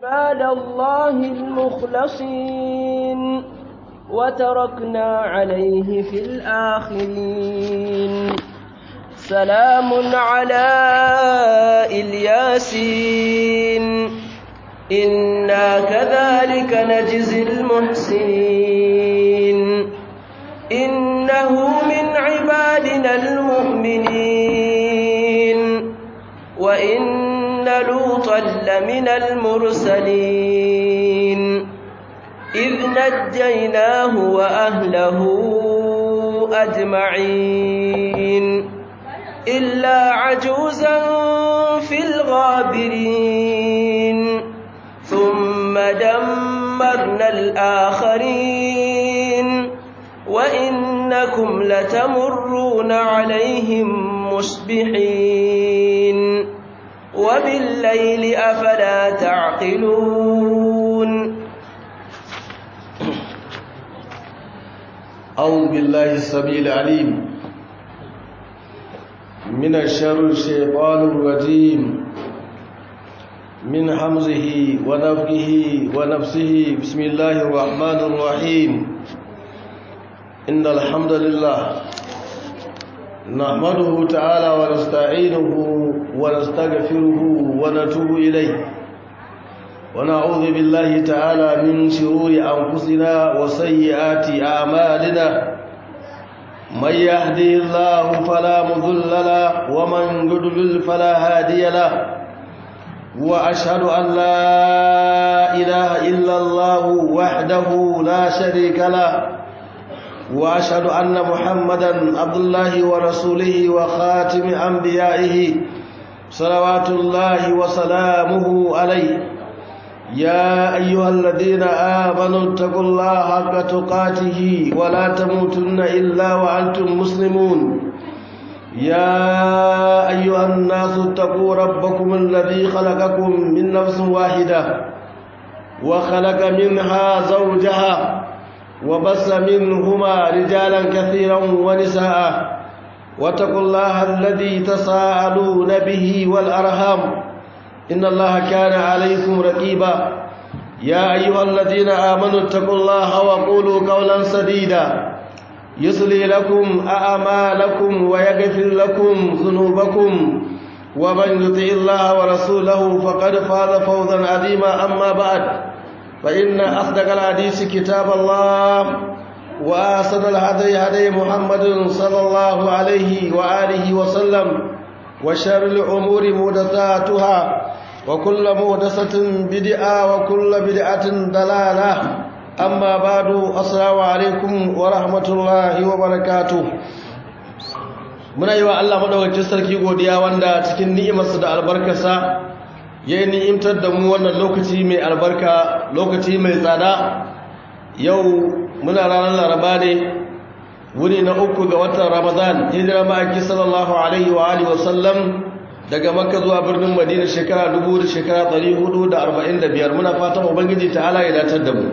عباد الله المخلصين وتركنا عليه في الآخرين سلام على الياسين إنا كذلك نجزي المحسنين إنه من عبادنا المؤمنين وإن لوطا لمن المرسلين إذ نجيناه وأهله أجمعين إلا عجوزا في الغابرين ثم دمرنا الآخرين وإنكم لتمرون عليهم مصبحين وبالليل أفلا تعقلون أعوذ بالله السميع العليم من الشر الشيطان الرجيم من حمزه ونفقه ونفسه بسم الله الرحمن الرحيم إن الحمد لله نحمده تعالى ونستعينه ونستغفره ونتوب إليه ونعوذ بالله تعالى من شرور أنفسنا وسيئات أعمالنا من يهدي الله فلا مضل له ومن يضلل فلا هادي له وأشهد أن لا إله إلا الله وحده لا شريك له وأشهد أن محمدا عبد الله ورسوله وخاتم أنبيائه صلوات الله وسلامه عليه يا أيها الذين آمنوا اتقوا الله حق تقاته ولا تموتن إلا وأنتم مسلمون يا أيها الناس اتقوا ربكم الذي خلقكم من نفس واحدة وخلق منها زوجها وبس منهما رجالا كثيرا ونساء واتقوا الله الذي تساءلون به والأرham إن الله كان عليكم رقيبا يا أيها الذين آمنوا اتقوا الله وقولوا قولا سديدا يصلي لكم أعمالكم ويغفر لكم ذنوبكم ومن يطع الله ورسوله فقد فاز فوزا عظيما أما بعد فإن أصدق الحديث كتاب الله وأحسن الهدي هدي محمد صلى الله عليه وآله وسلم وشر الأمور محدثاتها وكل محدثة بدعة وكل بدعة ضلالة أما بعد السلام عليكم ورحمة الله وبركاته muna yi wa Allah madaukakin sarki godiya wanda cikin ni'imarsa da albarkarsa ya yi ni'imtar da mu wannan lokaci mai albarka lokaci mai tsada yau muna ranar laraba ne wuni na uku ga watan ramadan hijira ma'aiki sallallahu alaihi wa alihi wasallam daga makka zuwa birnin madina shekara dubu da shekara ɗari hudu da arba'in da biyar muna fatan ubangiji ta ala ya datar da mu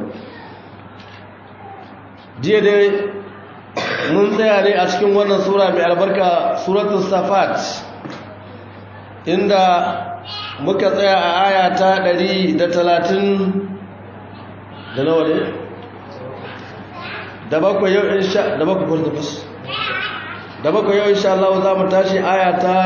jiya dai mun tsaya ne a cikin wannan sura mai albarka suratul safat inda muka tsaya a aya ta ɗari da talatin da nawa ne da bakwai yau insha da bakwai kwantakwas da bakwai yau insha Allah za mu tashi aya ta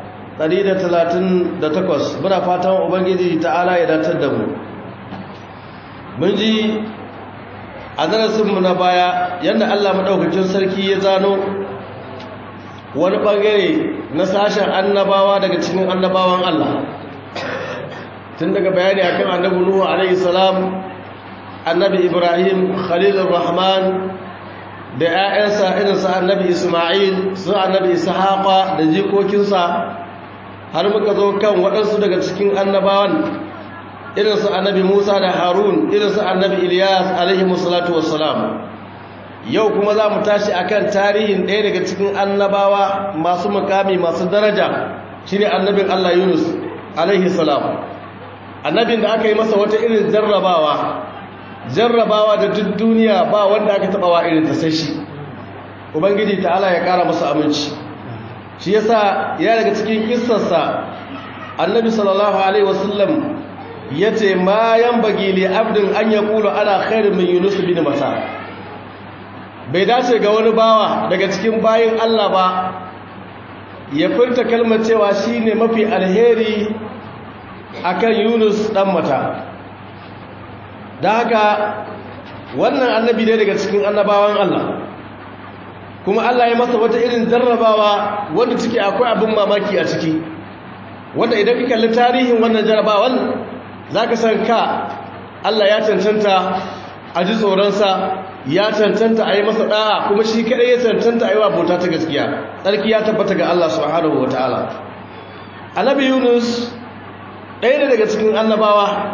138 muna fatan ubangiji ta'ala ya datar da mu mun ji a darasinmu na baya yadda Allah maɗaukacin sarki ya zano wani ɓangare na sashen annabawa daga cikin annabawan Allah tun daga bayani akan annabi Nuhu alaihi salam annabi Ibrahim Khalilur Rahman da ‘ya'yansa irinsa annabi Ismail su annabi Ishaqa da jikokinsa har muka zo kan waɗansu daga cikin annabawan irinsu annabi Musa da Harun irinsu annabi Ilyas alaihi musallatu wassalam yau kuma za mu tashi akan tarihin ɗaya daga cikin annabawa masu mukami masu daraja shine annabin Allah Yunus alaihi salam annabin da aka yi masa wata irin jarrabawa jarrabawa da duk duniya ba wanda aka taba wa irin ta sai shi ubangiji ta'ala ya kara masa aminci shi yasa ya daga cikin kissarsa annabi sallallahu alaihi wasallam yace ma yanbaghi li abdin an yaqulu ana khairun min yunus bin mata bai dace ga wani bawa daga cikin bayin Allah ba ya furta kalmar cewa shine mafi alheri akan Yunus dan mata da haka wannan annabi ne daga cikin annabawan Allah kuma Allah ya masa wata irin jarrabawa wanda ciki akwai abin mamaki a ciki wanda idan ka kalli tarihin wannan jarrabawan zaka san ka Allah ya cancanta a ji tsoronsa ya cancanta a yi masa ɗa'a kuma shi kaɗai ya cancanta a yi wa bauta ta gaskiya tsarki ya tabbata ga Allah subhanahu wa ta'ala annabi yunus ɗaya ne daga cikin annabawa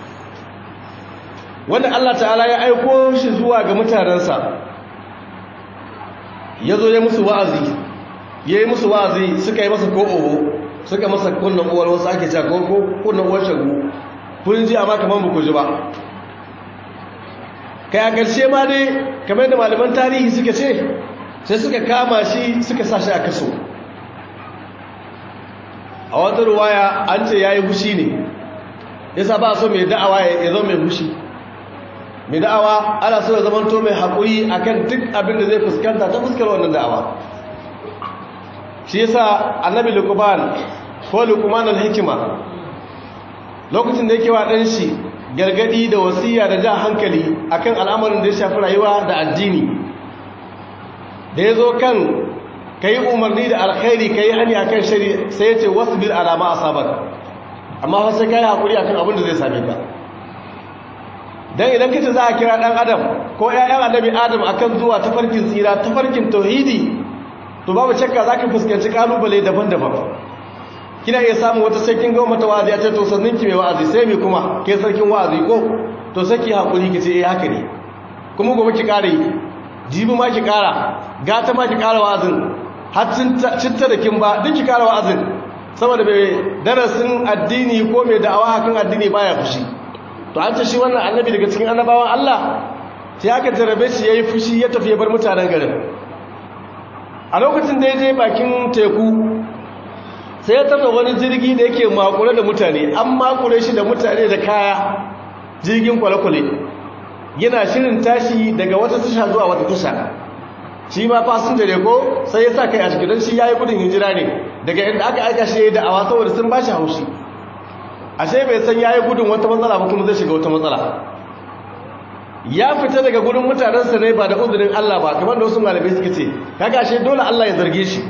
wanda Allah ta'ala ya aiko shi zuwa ga mutanensa ya zo ya musu wa'azi ya yi musu wa'azi suka yi masa ko oho suka masa kunnan uwar wasu ake cewa ko kunnan uwar shagu kun ji amma kamar ba ku ji ba kai a ƙarshe ma dai kamar da malaman tarihi suka ce sai suka kama shi suka sa shi a kaso a wata ruwaya an ce ya yi fushi ne yasa ba so mai da'awa ya zo mai fushi mai da'awa ana so ya zama to mai haƙuri akan duk abin da zai fuskanta ta fuskar wannan da'awa shi yasa annabi lukuman ko lukuman al-hikima lokacin da yake wa ɗan shi gargadi da wasiya da ja hankali akan al'amarin da ya shafi rayuwa da addini da ya zo kan ka yi umarni da alkhairi ka yi hani akan shari sai ya ce wasu bil alama a sabar amma wasu ka yi haƙuri akan abin da zai same ka don idan kace za a kira ɗan adam ko ‘ya'yan annabi adam akan zuwa tafarkin tsira tafarkin tauhidi to babu shakka za ka fuskanci ƙalubale daban-daban kina iya samun wata sarkin goma ta wa'azi a ce to sannin ki mai wa'azi sai mai kuma ke sarkin wa'azi ko to saki haƙuri ki ce eh haka ne kuma gobe ki ƙara yi jibi ma ki ƙara gata ma ki ƙara wa'azin har cinta da kin ba duk ki ƙara wa'azin saboda mai darasin addini ko mai da'awa hakan addini baya fushi to an ce shi wannan annabi daga cikin annabawan Allah sai aka jarabe shi yayi fushi ya tafi ya bar mutanen garin a lokacin da ya je bakin teku sai ya tarda wani jirgi da yake makure da mutane an makure shi da mutane da kaya jirgin kwale-kwale yana shirin tashi daga wata tasha zuwa wata tasha shi ma fasinja ne ko sai ya sa kai a cikin don shi ya yi gudun hijira ne daga inda aka aika shi ya yi da'awa saboda sun ba shi haushi ashe bai san ya yi gudun wata matsala ba kuma zai shiga wata matsala ya fita daga gudun mutanensa ne ba da uzurin Allah ba kamar da wasu malamai suka ce kaga ashe dole Allah ya zarge shi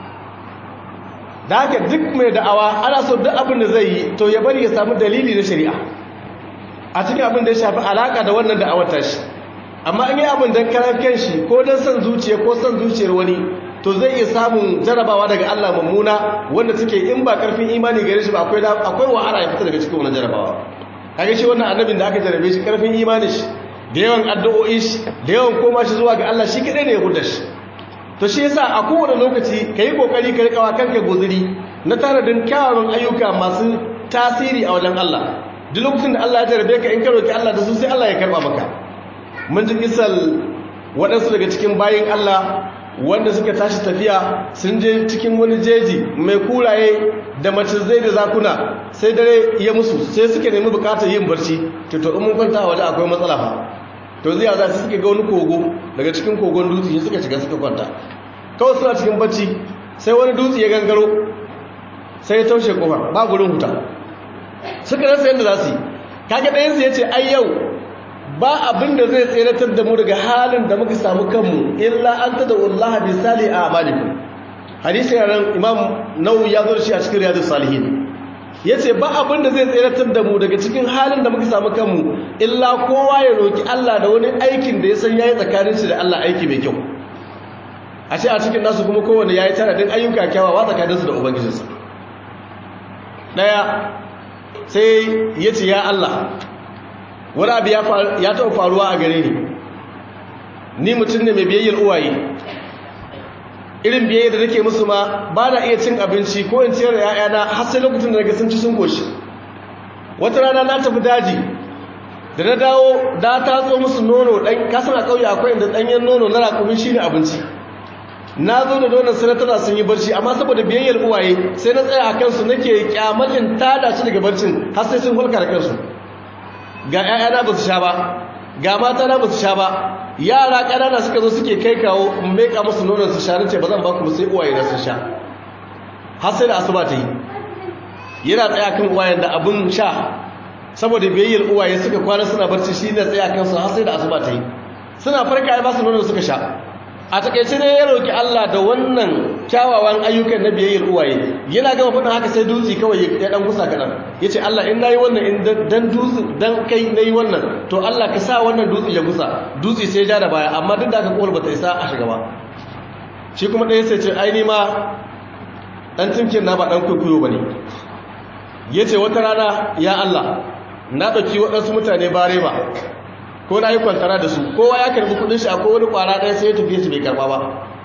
da haka duk mai da'awa ana so duk abin da zai yi to ya bari ya samu dalili na shari'a a cikin abin da ya shafi alaka da wannan da'awar tashi amma in yi abin don karan shi ko don son zuciya ko son zuciyar wani to zai iya samun jarabawa daga Allah mummuna wanda take in ba karfin imani gare shi ba akwai akwai wahala ya fita daga cikin wannan jarabawa kage shi wannan annabin da aka jarabe shi karfin imani shi da yawan addu'o'i shi da yawan koma shi zuwa ga Allah shi kadai ne ya hudda shi to shi yasa a kowane lokaci ka yi kokari ka rikawa kanka guzuri na taradin kyawawan ayyuka masu tasiri a wajen Allah duk lokacin da Allah ya jarabe ka in ka roki Allah da su sai Allah ya karba maka mun ji kisal waɗansu daga cikin bayin Allah wanda suka tashi tafiya sun je cikin wani jeji mai kuraye da macizai da zakuna sai dare ya musu sai suka nemi bukatar yin barci to to in mun kwanta a waje akwai matsala fa to zai za su suka ga wani kogo daga cikin kogon dutse shi suka shiga suka kwanta kawai suna cikin bacci sai wani dutse ya gangaro sai ya taushe kofa ba gurin huta suka rasa yadda za su yi kaga ɗayansu ya ce ai yau ba abin da zai tseratar da mu daga halin da muka samu kanmu illa an tada wallaha bi sali a amalikum hadisi ran imam nawawi ya zo shi a cikin riyadus salihin yace ba abin da zai tseratar da mu daga cikin halin da muka samu kanmu illa kowa ya roki Allah da wani aikin da ya san yayi tsakanin shi da Allah aiki mai kyau a ce a cikin nasu kuma kowanne yayi tana din ayyuka kyawawa tsakanin su da ubangijinsa daya sai yace ya Allah wani abu ya taɓa faruwa a gare ni ni mutum ne mai biyayyar uwaye irin biyayya da nake musu ma ba na iya cin abinci ko in ciyar da ‘ya'yana har sai lokacin da daga sun ci sun koshi wata rana na tafi daji da na dawo da ta tso musu nono ɗan kasan a ƙauye akwai inda ɗanyen nono na raƙumin shi ne abinci na zo da nonon sanatana sun yi barci amma saboda biyayyar uwaye sai na tsaya a kansu nake kyamar in tada shi daga barcin har sai sun hulka da kansu ga 'ya'yana ba su sha ba ga mata na ba su sha ba yara ƙanana suka zo suke kai kawo in meka musu nonon su sha nace ba zan ba ku sai uwaye na sun sha har sai da asuba ta yi yana tsaya kan uwayen da abun sha saboda biyayyar uwaye suka kwana suna barci shi ne tsaya kansu har sai da asuba ta yi suna farka ya ba su nonon suka sha a takaice ne ya roki Allah da wannan kyawawan ayyukan na biyayyar uwaye yana gama faɗin haka sai dutse kawai ya dan gusa kaɗan ya ce Allah in nayi wannan in dan dutse dan kai nayi wannan to Allah ka sa wannan dutse ya gusa dutse sai ja da baya amma duk da aka kowar bata isa a shiga ba shi kuma ɗaya sai ce ai ni ma ɗan timkin na ba ɗan kwaikwayo ba ne ya ce wata rana ya Allah na ɗauki waɗansu mutane bare ba ko na yi kwantara da su kowa ya karbi kudin shi akwai wani kwara ɗaya sai ya tafiye shi bai karba ba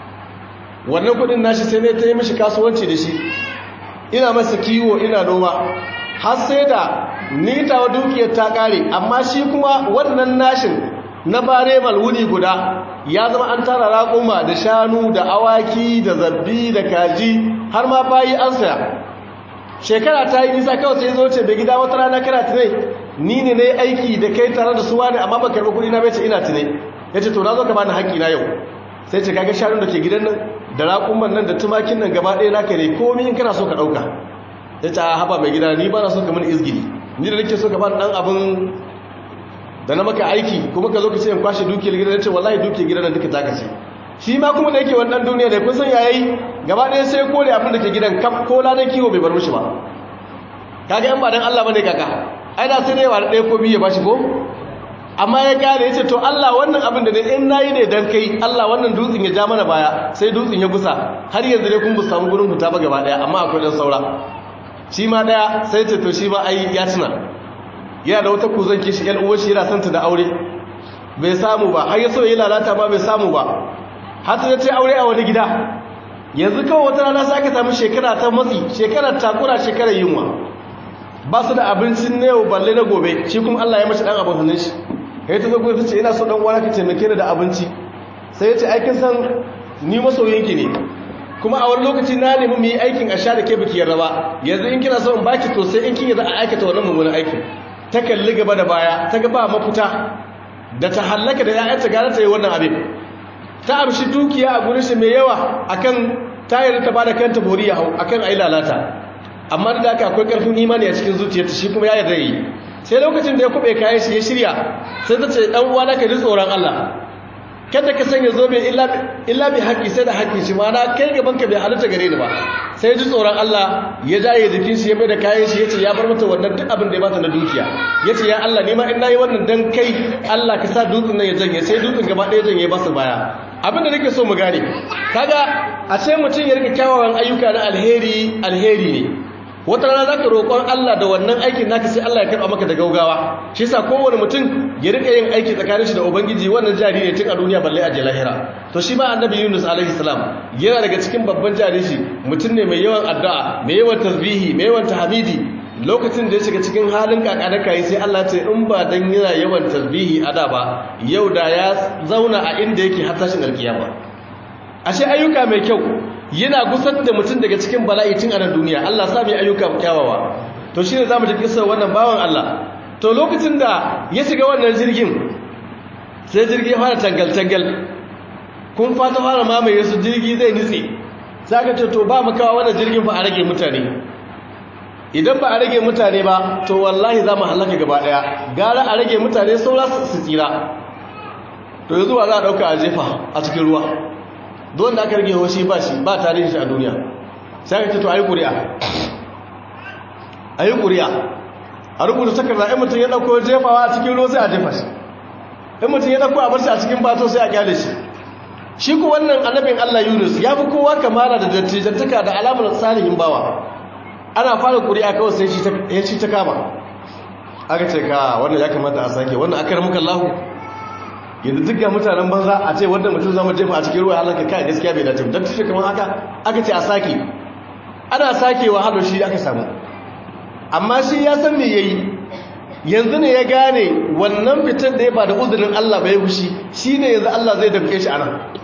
wannan kudin nashi sai ne ta yi mishi kasuwanci da shi ina masa kiwo ina noma har sai da ni tawa dukiyar ta ƙare amma shi kuma wannan nashin na bare malwuni guda ya zama an tara raƙuma da shanu da awaki da zabbi da kaji har ma bayi an saya shekara ta yi nisa kawai sai zo ce bai gida wata rana kana tunai ni ne na yi aiki da kai tare da suwa ne amma ba karɓi kuɗi na bai ce ina tunai ya ce to na zo ka bani haƙƙi na yau sai ce kaga shanun da ke gidan nan da raƙumman nan da tumakin nan gaba ɗaya naka ne komi in kana so ka ɗauka ya ce a haɓa mai gida ni ba na so ka mini izgili ni da nake so ka bani ɗan abin da na maka aiki kuma ka zo ka ce in kwashe dukiyar gidan ce wallahi dukiyar gidan nan duka taka ce shi ma kuma da yake wannan duniya da kun san yayi gaba ɗaya sai kore abin da ke gidan kaf ko ladan kiwo bai bar mishi ba kaga yan ba dan Allah bane kaka ai da sai dai ba ɗaya ko biyu ya bashi ko amma ya kare yace to Allah wannan abin da ne in nayi ne dan kai Allah wannan dutsen ya ja mana baya sai dutsen ya gusa har yanzu dai kun bu samu gurin fita ba gaba ɗaya amma akwai dan saura shi ma ɗaya sai ce to shi ma ai ya tuna yana da wata kuzan kishi yan uwar shi yana santa da aure bai samu ba har ya so ya lalata ma bai samu ba har ta ce aure a wani gida yanzu kawai wata rana sai aka samu shekara ta matsi shekarar takura shekarar yunwa ba su da abincin na yau balle na gobe shi kuma Allah ya mashi dan abin hannun shi ya ta zago ce ina so dan uwa ka taimake ni da abinci sai ya ce aikin san ni masoyinki ne kuma a wani lokaci na nemi mu yi aikin a sha da ke biki yarda ba yanzu in kina so in baki to sai in kin yarda a aikata wannan mummunan aikin ta kalli gaba da baya ta ga ba mafita da ta hallaka da ya'yanta gara ta yi wannan abin ta amshi dukiya a gurin shi mai yawa akan tayar ta bada kanta bori ya hau akan ayi lalata amma da haka akwai karfin imani a cikin zuciyarta shi kuma ya yarda yi sai lokacin da ya kube kayan shi ya shirya sai ta ce dan uwa naka ji tsoron Allah kada ka sanya zobe illa illa bi haƙi sai da haƙi shi ma na kai gaban ka bai halitta gare ni ba sai ji tsoron Allah ya jaye jikin shi ya mai da kayan shi yace ya bar mata wannan duk abin da ya bata na dukiya yace ya Allah ni ma in nayi wannan dan kai Allah ka sa dutsen nan ya janye sai dutsen gaba ɗaya janye ba su baya abin da nake so mu gane kaga a ce mutum ya rika kyawawan ayyuka na alheri alheri ne wata rana zaka roƙon Allah da wannan aikin naka sai Allah ya karɓa maka da gaugawa shi yasa kowane mutum ya rika yin aiki tsakanin shi da ubangiji wannan jari ne tun a duniya balle a je lahira to shi ma annabi Yunus alaihi salam yana daga cikin babban jari shi mutum ne mai yawan addu'a mai yawan tasbihi mai yawan tahmidi lokacin da ya shiga cikin halin kakada kai sai Allah ce in ba dan yana yawan tasbihi a da ba yau da ya zauna a inda yake har tashin alkiyama ashe ayyuka mai kyau yana gusar da mutum daga cikin bala'i tun a nan duniya Allah sa mai ayyuka kyawawa to shine zamu ji kissa wannan bawan Allah to lokacin da ya shiga wannan jirgin sai jirgi ya fara tangal tangal kun fata fara mamaye su jirgi zai nitse zaka ce to ba mu kawo wannan jirgin fa a rage mutane idan ba a rage mutane ba to wallahi za mu halaka gaba daya gara a rage mutane saura su tsira to yanzu ba za a dauka a jefa a cikin ruwa don da aka rage hoshi ba shi ba tarihin shi a duniya sai ka ce to ayi ƙuri'a ayi ƙuri'a a rubuta takarda in mutum ya dauko jefawa a cikin ruwa sai a jefa shi in mutum ya dauko a bar shi a cikin bato sai a kyale shi shi ku wannan annabin Allah Yunus ya fi kowa kamala da dattijantaka da alamar salihin bawa ana fara ƙuri'a kawai sai shi ta kama aka ce ka wannan ya kamata a sake wannan akar muka lahu yanzu duk ga mutanen banza a ce wanda mutum zama jefa a cikin ruwa halaka kai gaskiya bai dace don tafi kamar haka aka ce a sake ana sakewa halo shi aka samu amma shi ya san me yayi yanzu ne ya gane wannan fitar da ya ba da uzurin Allah bai fushi shine yanzu Allah zai damke shi anan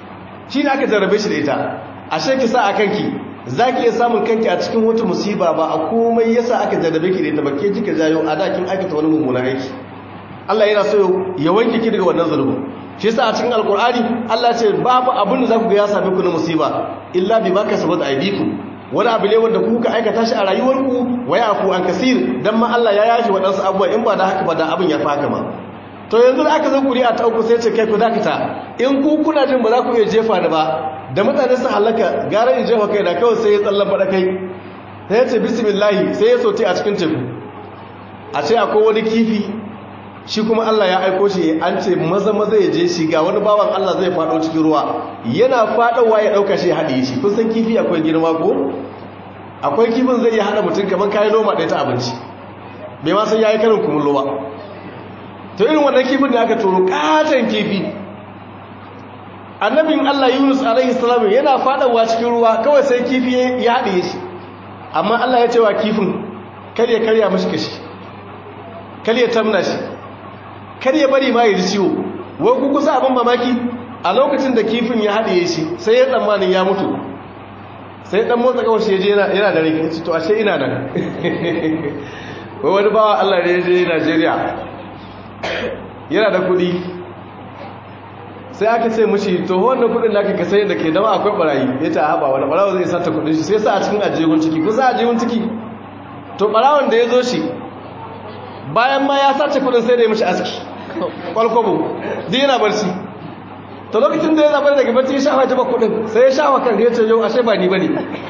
shi ne aka jarrabe shi da ita ashe ki sa a kanki za ki iya samun kanki a cikin wata musiba ba a komai yasa aka jarrabe ki da ita ba ke kika jayo a dakin aikata wani mummunan aiki Allah yana so ya wanke ki daga wannan zulubin shi yasa a cikin alkur'ani Allah ce babu abin da za ku ga ya same ku na musiba illa bi ma kasabat aydikum wani abu ne wanda kuka aikata shi a rayuwarku wa yafu an kasir dan ma Allah ya yashi waɗansu abubuwa in ba da haka ba da abin ya faka ma to yanzu da aka zo kuri'a ta uku sai ce kai ku dakata in ku kuna jin ba za ku iya jefa da ba da mutane su halaka gara in jefa kai da kawai sai ya tsallan faɗa kai sai ya ce bismillah sai ya sote a cikin teku a ce akwai wani kifi shi kuma Allah ya aiko shi an ce maza maza ya je shi ga wani bawan Allah zai faɗo cikin ruwa yana faɗowa ya ɗauka shi ya haɗe shi kun san kifi akwai girma ko akwai kifin zai iya haɗa mutum kamar kayan noma ɗaya ta abinci bai ma san ya yi karin kumullo ba to irin wannan kifin da aka turo katon kifi annabin Allah Yunus alaihi salam yana faɗawa cikin ruwa kawai sai kifi ya haɗe shi amma Allah ya ce wa kifin kar ya karya mashi kashi kar ya tamna shi kar ya bari ma ya ji ciwo wai ku kusa abin mamaki a lokacin da kifin ya haɗe shi sai ya tsammanin ya mutu sai dan motsa kawai shi yana yana da rai to ashe ina nan wai wani bawa Allah ne ya je Najeriya yana da kuɗi sai aka ce mushi to wannan kuɗin da ka sayi da ke dama akwai barayi ya ta haɓa wani ɓarawa zai sata kuɗin shi sai sa a cikin ajiyun ciki kusa ajiyun ciki to ɓarawan da ya zo shi bayan ma ya sace kuɗin sai da ya mashi aski kwalkwabo duk yana barci to lokacin da ya zaɓar daga barci ya shafa jaba kuɗin sai ya shafa kan ya ce yau ashe ba ni ba ne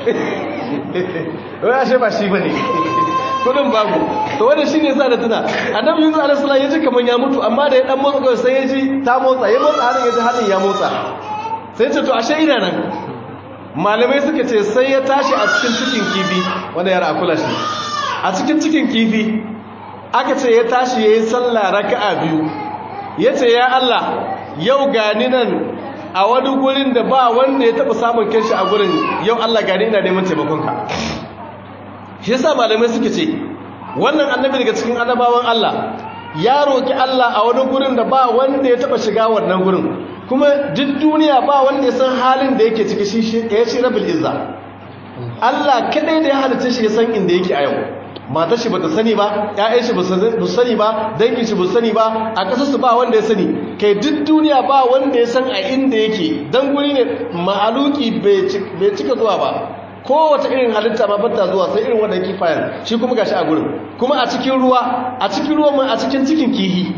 wai ashe ba shi ba ne kudin babu to wanda shi ne sa da tuna annabi yunus alaihi salam ya ji kaman ya mutu amma da ya dan motsa kawai sai ya ji ta motsa ya motsa hannun ya ji hannun ya motsa sai ce to ashe ina nan malamai suka ce sai ya tashi a cikin cikin kifi wanda yara akula shi a cikin cikin kifi aka ce ya tashi ya yi sallah raka'a biyu ya ce ya Allah yau gani nan a wani gurin da ba wanda ya taɓa samun kanshi a gurin yau Allah gani ina neman taimakonka shi yasa malamai suke ce wannan annabi daga cikin annabawan Allah ya roki Allah a wani gurin da ba wanda ya taba shiga wannan gurin kuma duk duniya ba wanda ya san halin da yake ciki shi ya shi rabul izza Allah kadai da ya halitta shi ya san inda yake a yau matar shi bata sani ba ƴaƴan shi ba su sani ba dangin shi ba su sani ba a ƙasar su ba wanda ya sani kai duk duniya ba wanda ya san a inda yake dan guri ne mahaluki bai cika zuwa ba kowace irin halitta ma bata zuwa sai irin wannan kifayen shi kuma gashi a gurin kuma a cikin ruwa a cikin ruwan ma a cikin cikin kihi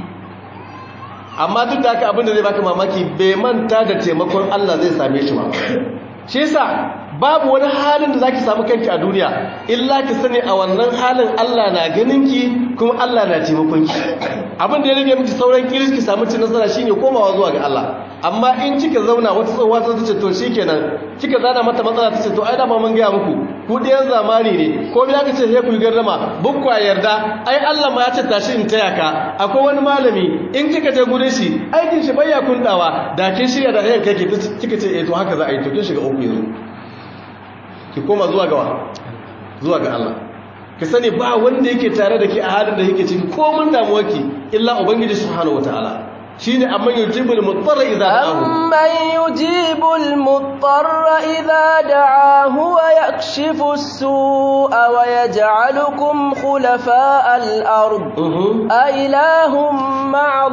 amma duk da haka abin da zai baka mamaki bai manta da taimakon Allah zai same shi ba shi yasa babu wani halin da zaki samu kanki a duniya illa ki sani a wannan halin Allah na ganin ki kuma Allah na taimakon ki abin da ya rage miki sauran kiris ki samu cin nasara shine komawa zuwa ga Allah amma in kika zauna wata tsohuwa ta ce to shikenan kika zana mata matsala ta ce to ai da ba mun ga muku ku ɗayan zamani ne ko me aka ce sai ku yi gardama bukwa yarda ai Allah ma ya ce tashi in taya ka akwai wani malami in kika je gurin shi aikin shi bayya kundawa da kin shirya da hayar kai kika ce eh to haka za a yi to kin shiga uku yanzu ki koma zuwa ga zuwa ga Allah ka sani ba wanda yake tare da ke a halin da yake ciki ko mun damuwarki illa ubangiji subhanahu wataala shine amman yujibul mutarra idza da'ahu amman yujibul mutarra idza da'ahu wa yakshifu as-su'a wa yaj'alukum khulafa'al ard a ilahum ma'a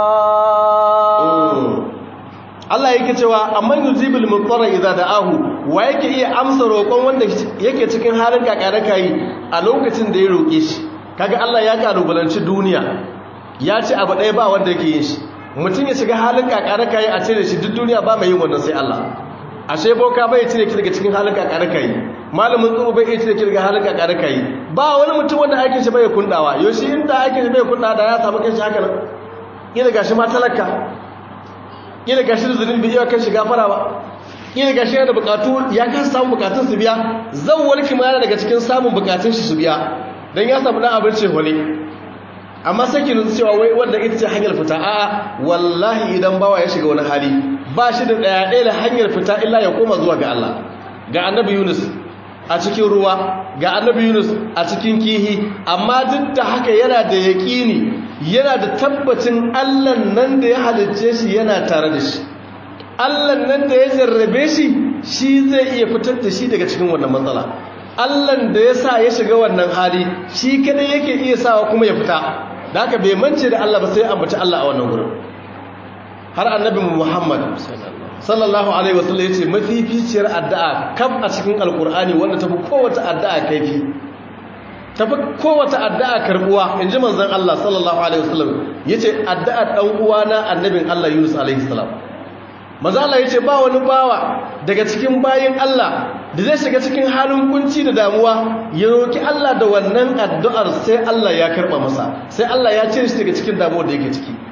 Allah Allah yake cewa amman yujibul mutarra idza da'ahu wa yake iya amsa roƙon wanda yake cikin halin kakaraka yi a lokacin da ya roƙe shi kaga Allah ya kalubalanci duniya ya ce abu ɗaya ba wanda yake yin shi mutum ya shiga halin kakaraka yi a cire shi duk duniya ba mai yin wannan sai Allah ashe boka bai cire ki daga cikin halin kakaraka yi malamin tsoro bai cire ki daga halin kakaraka yi ba wani mutum wanda aikin shi bai kundawa yoshi inda aikin shi bai kundawa da ya samu kanshi haka nan ina gashi ma talaka ina gashi da zunubi iya kan shiga fara ba ina gashi yana da bukatu ya kan samu bukatun su biya zan warki ma yana daga cikin samun bukatun shi su biya dan ya samu dan abin wale. amma sai ki nutsu cewa wai wanda ita ce hanyar fita a wallahi idan bawa ya shiga wani hali ba shi da daya ɗaya da hanyar fita illa ya koma zuwa ga Allah ga annabi Yunus a cikin ruwa ga annabi Yunus a cikin kihi amma duk da haka yana da yaƙini yana da tabbacin Allah nan da ya halicce shi yana tare da shi Allah nan da ya jarrabe shi shi zai iya fitar da shi daga cikin wannan matsala Allah da ya sa ya shiga wannan hali shi kadai yake iya sawa kuma ya fita da haka bai mance da Allah ba sai ambaci Allah a wannan gurin har annabi Muhammad sallallahu alaihi wasallam yace mafificiyar addu'a kaf a cikin alkur'ani wanda tafi kowace addu'a kaifi tafi kowace addu'a karbuwa inji manzon Allah sallallahu alaihi wasallam yace addu'a dan uwana annabin Allah Yunus alaihi salam manzon Allah yace ba wani bawa daga cikin bayin Allah da zai shiga cikin halin kunci da damuwa ya roki Allah da wannan addu'ar sai Allah ya karba masa sai Allah ya cire shi daga cikin damuwar da yake ciki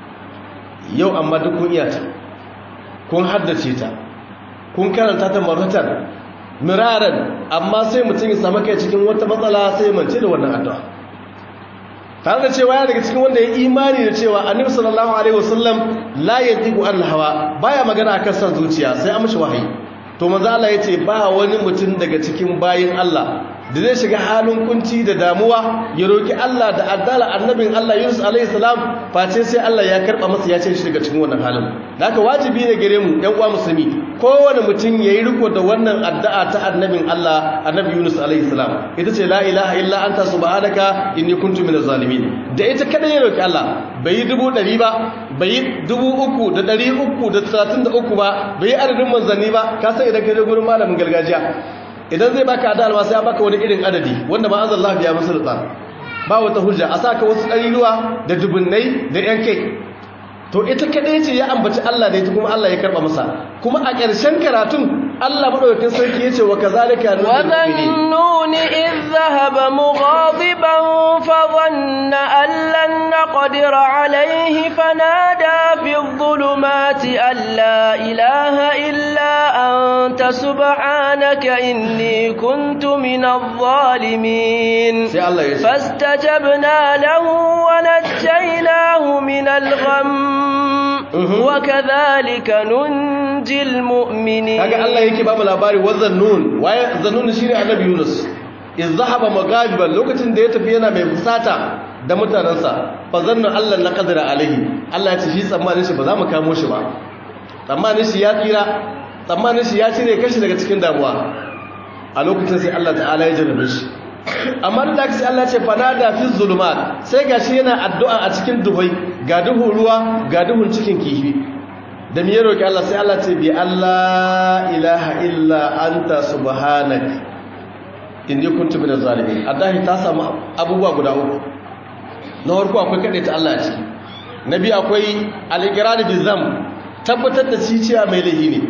yau amma duk kun iya ta kun haddace ta kun karanta ta maratan miraran amma sai mutum ya samu kai cikin wata matsala sai mance da wannan addu'a tare da cewa ya daga cikin wanda ya imani da cewa annabi sallallahu alaihi wasallam la yantiqu an hawa baya magana akan san zuciya sai an mishi wahayi to manzo Allah yace ba wani mutum daga cikin bayin Allah da zai shiga halin kunci da damuwa ya roki Allah da addala annabin Allah Yunus alaihi salam face sai Allah ya karba masa ya ce shi daga cikin wannan halin haka wajibi ne gare mu ɗan uwa musulmi kowane mutum yayi riko da wannan addu'a ta annabin Allah annabi Yunus alaihi salam ita ce la ilaha illa anta subhanaka inni kuntu minaz zalimin da ita kada ya roki Allah bai yi dubu ɗari ba bai yi dubu uku da ɗari uku da talatin da uku ba bai yi adadin manzanni ba ka san idan ka je gurin malamin gargajiya idan zai baka adal ma sai ya baka wani irin adadi wanda ba azan lafiya musu da ba wata hujja a saka wasu ɗariruwa da dubunnai da yan kai to ita kadai ce ya ambaci Allah da ita kuma Allah ya karba masa kuma a ƙarshen karatun Allah madaukakin sarki yace wa kazalika وذنون إذ ذهب مغاضبا فظن أن لن نقدر عليه فنادى في الظلمات أن لا إله إلا أنت سبحانك إني كنت من الظالمين فاستجبنا له ونجيناه من الغم وكذلك ننجي المؤمنين kaga Allah yake babu labari wazan nun waye zannun shine annabi Yunus iz zahaba magabiban lokacin da ya tafi yana mai fusata da mutanansa fa zanna Allah la qadara alaihi Allah ya ce shi tsammanin shi ba za mu kamo shi ba tsammanin shi ya tsira tsammanin shi ya cire kashi daga cikin damuwa a lokacin sai Allah ta'ala ya jarrabe shi amma da sai Allah ce fanada fi zulumat sai gashi yana addu'a a cikin duhai ga duhun ruwa ga duhun cikin kifi da me roki Allah sai Allah ce bi Allah ilaha illa anta subhanak inni kuntu minaz zalimin adahi ta samu abubuwa guda uku na farko akwai kade ta Allah ciki na biyu akwai al-iqrar bi zam tabbatar da ciciya mai lahi ne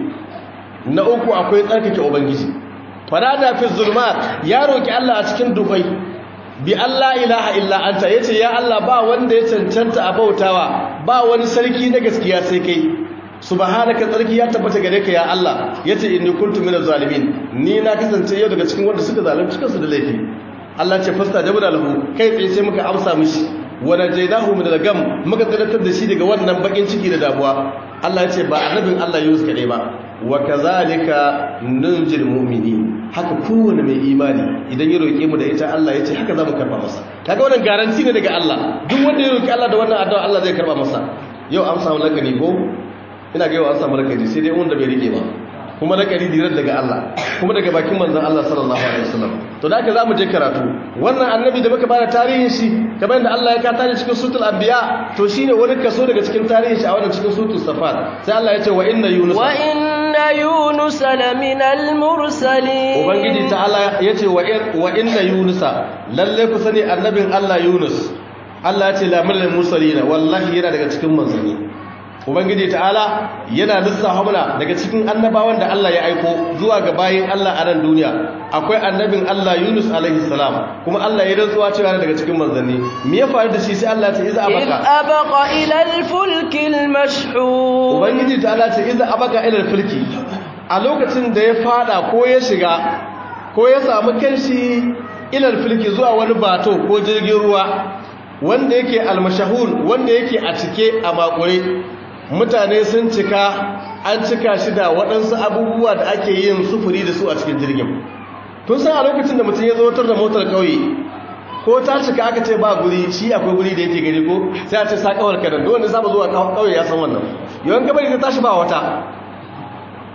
na uku akwai tsarkake ubangiji farada fi zulmat ya roki Allah a cikin dubai bi Allah ilaha illa anta yace ya Allah ba wanda ya cancanta a bautawa ba wani sarki na gaskiya sai kai subhanaka tsarki ya tabbata gare ka ya Allah yace inni kuntu minaz zalimin ni na kasance yau daga cikin wanda suka zalunci kansu da laifi Allah ce fasta jabna lahu kai tsaye sai muka amsa mishi wa najaynahu min al-gam muka tsiratar da shi daga wannan bakin ciki da damuwa Allah yace ba annabin Allah Yunus kadai ba wa kazalika nunjil mu'minin haka kowane mai imani idan ya roke mu da ita Allah yace haka zamu karba masa kaga wannan garanti ne daga Allah duk wanda ya roki Allah da wannan addu'a Allah zai karba masa yau an samu lakani ko ina ga yau an samu lakani sai dai wanda bai rike ba kuma lakani dirar daga Allah kuma daga bakin manzon Allah sallallahu alaihi wasallam to da haka zamu je karatu wannan annabi da muka bada tarihin shi kamar yadda Allah ya ka tarihi cikin suratul anbiya to shine wani kaso daga cikin tarihin shi a wannan cikin suratul safat sai Allah ya ce wa inna yunus wa inna yunus laminal mursalin ubangiji ta'ala ya ce wa inna yunus lalle ku sani annabin Allah yunus Allah ya ce laminal mursalin wallahi yana daga cikin manzanni ubangiji ta'ala yana lissafa mana daga cikin annabawan da Allah ya aiko zuwa ga bayin Allah a nan duniya akwai annabin Allah Yunus alaihi salam kuma Allah ya rantsuwa cewa daga cikin manzanni me ya faru da shi sai Allah ya ce iza abaka abaqa ila al-fulk al-mashhur ubangiji ta'ala ce iza abaka ila al-fulki a lokacin da ya fada ko ya shiga ko ya samu kanshi ila al-fulki zuwa wani bato ko jirgin ruwa wanda yake al-mashhur wanda yake a cike a makure mutane sun cika an cika shi da waɗansu abubuwa da ake yin sufuri da su a cikin jirgin tun san a lokacin da mutum ya zotar da motar ƙauye ko ta cika aka ce ba guri shi akwai guri da yake gari ko sai a ce sa kawar kadan wanda saba zuwa ƙauye ya san wannan yawan gabari ta tashi ba wata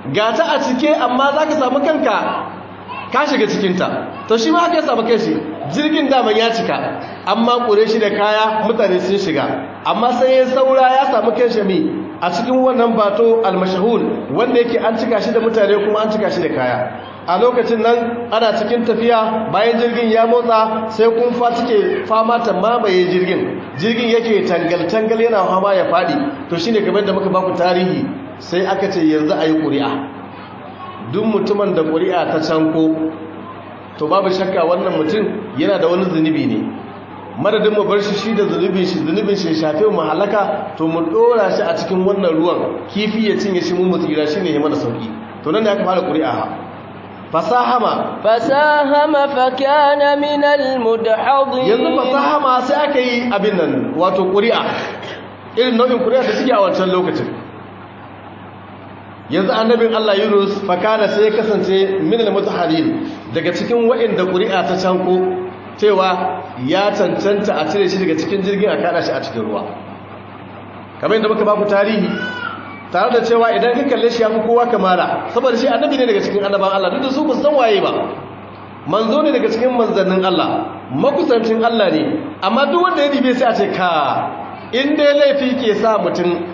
ga ta a cike amma za ka samu kanka ka shiga cikinta to shi ma haka ya samu kai shi jirgin daman ya cika amma ƙure shi da kaya mutane sun shiga amma sai ya saura ya samu kai shi mi a cikin wannan bato almashahul wanda yake an cika shi da mutane kuma an cika shi da kaya a lokacin nan ana cikin tafiya bayan jirgin ya motsa sai kumfa take fama ta mamaye jirgin jirgin yake tangal-tangal yana fama ya faɗi to shine kamar da muka baku tarihi sai aka ce yanzu a yi ƙuri'a duk mutumin da ƙuri'a ta canko to babu shakka wannan mutum yana da wani zunubi ne madadin mu bar shi shi da zunubin shi zunubin shi shafe mu halaka to mu dora shi a cikin wannan ruwan kifi ya cinye shi mu mutsira shine ya mana sauki to nan ne aka fara ƙuri'a fasahama fasahama fakana min almudhadin yanzu fasahama sai aka yi abin nan wato ƙuri'a irin nau'in ƙuri'a da suke a wancan lokacin yanzu annabin Allah Yunus fakana sai ya kasance min almutahadin daga cikin waɗanda ƙuri'a ta canko cewa ya cancanta a cire shi daga cikin jirgin a kada shi a cikin ruwa kamar yadda muka baku tarihi tare da cewa idan ka kalle shi ya fi kowa kamala saboda shi annabi ne daga cikin annaban Allah duk da su ba san waye ba manzo ne daga cikin manzannin Allah makusancin Allah ne amma duk wanda ya dibe sai a ce ka in dai laifi ke sa mutum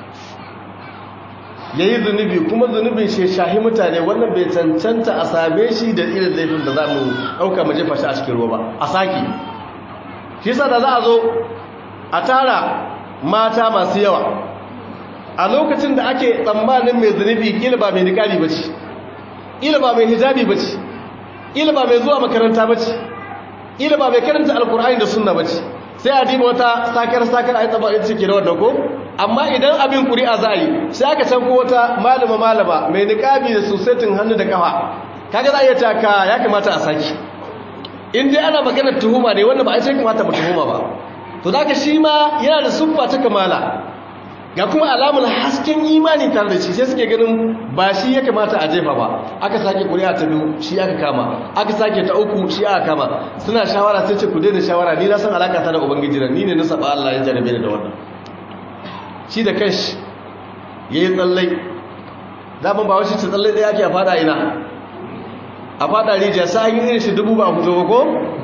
ya yi zunubi kuma zunubin shi shahi mutane wannan bai cancanta a same shi da irin laifin da za mu ɗauka mu jefa shi a cikin ruwa ba a saki shi sa da za a zo a tara mata masu yawa a lokacin da ake tsammanin mai zunubi ƙila ba mai niƙali ba ce ƙila ba mai hijabi ba ce ƙila ba mai zuwa makaranta ba ce ƙila ba mai karanta alkur'ani da sunna ba ce sai a diba wata sakar-sakar a yi tsaba ita ke da wadda ko amma idan abin ƙuri'a za a yi sai aka can ko wata malama-malama mai niƙabi da susetin hannu da ƙafa kaga za a iya taka ya kamata a saki in dai ana maganar tuhuma ne wanda ba a ce kamata mu tuhuma ba to za ka shi ma yana da siffa ta kamala ga kuma alamun hasken imani tare da shi sai suke ganin ba shi ya kamata a jefa ba aka sake kuri'a ta biyu shi aka kama aka sake ta uku shi aka kama suna shawara sai ce ku daina shawara ni na san alaka ta da ubangiji na ni ne na saba Allah ya jarabe da wannan shi da kanshi yayi tsallai zaman ba wasu ce tsallai da yake a fada ina a fada rijiya sai an yi irin shi dubu ba fito ba ko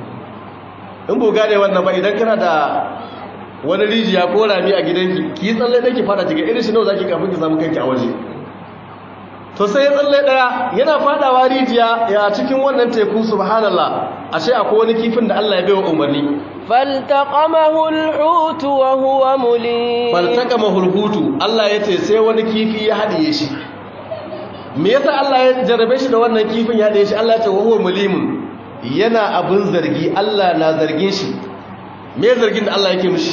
in bu gane wannan ba idan kana da wani rijiya ko rami a gidanki ki yi tsalle ɗaya ki fada cikin irin shi nawa za ki kafin ki samu kanki a waje to sai ya tsalle ɗaya yana fadawa rijiya ya cikin wannan teku subhanallah ashe akwai wani kifin da Allah ya bai wa umarni faltaqamahu alhut wa huwa mulim faltaqamahu alhut Allah ya ce sai wani kifi ya hadiye shi me yasa Allah ya jarabe shi da wannan kifin ya hadiye shi Allah ya ce wa huwa mulim yana abin zargi Allah na zargin shi me zargin da Allah yake mishi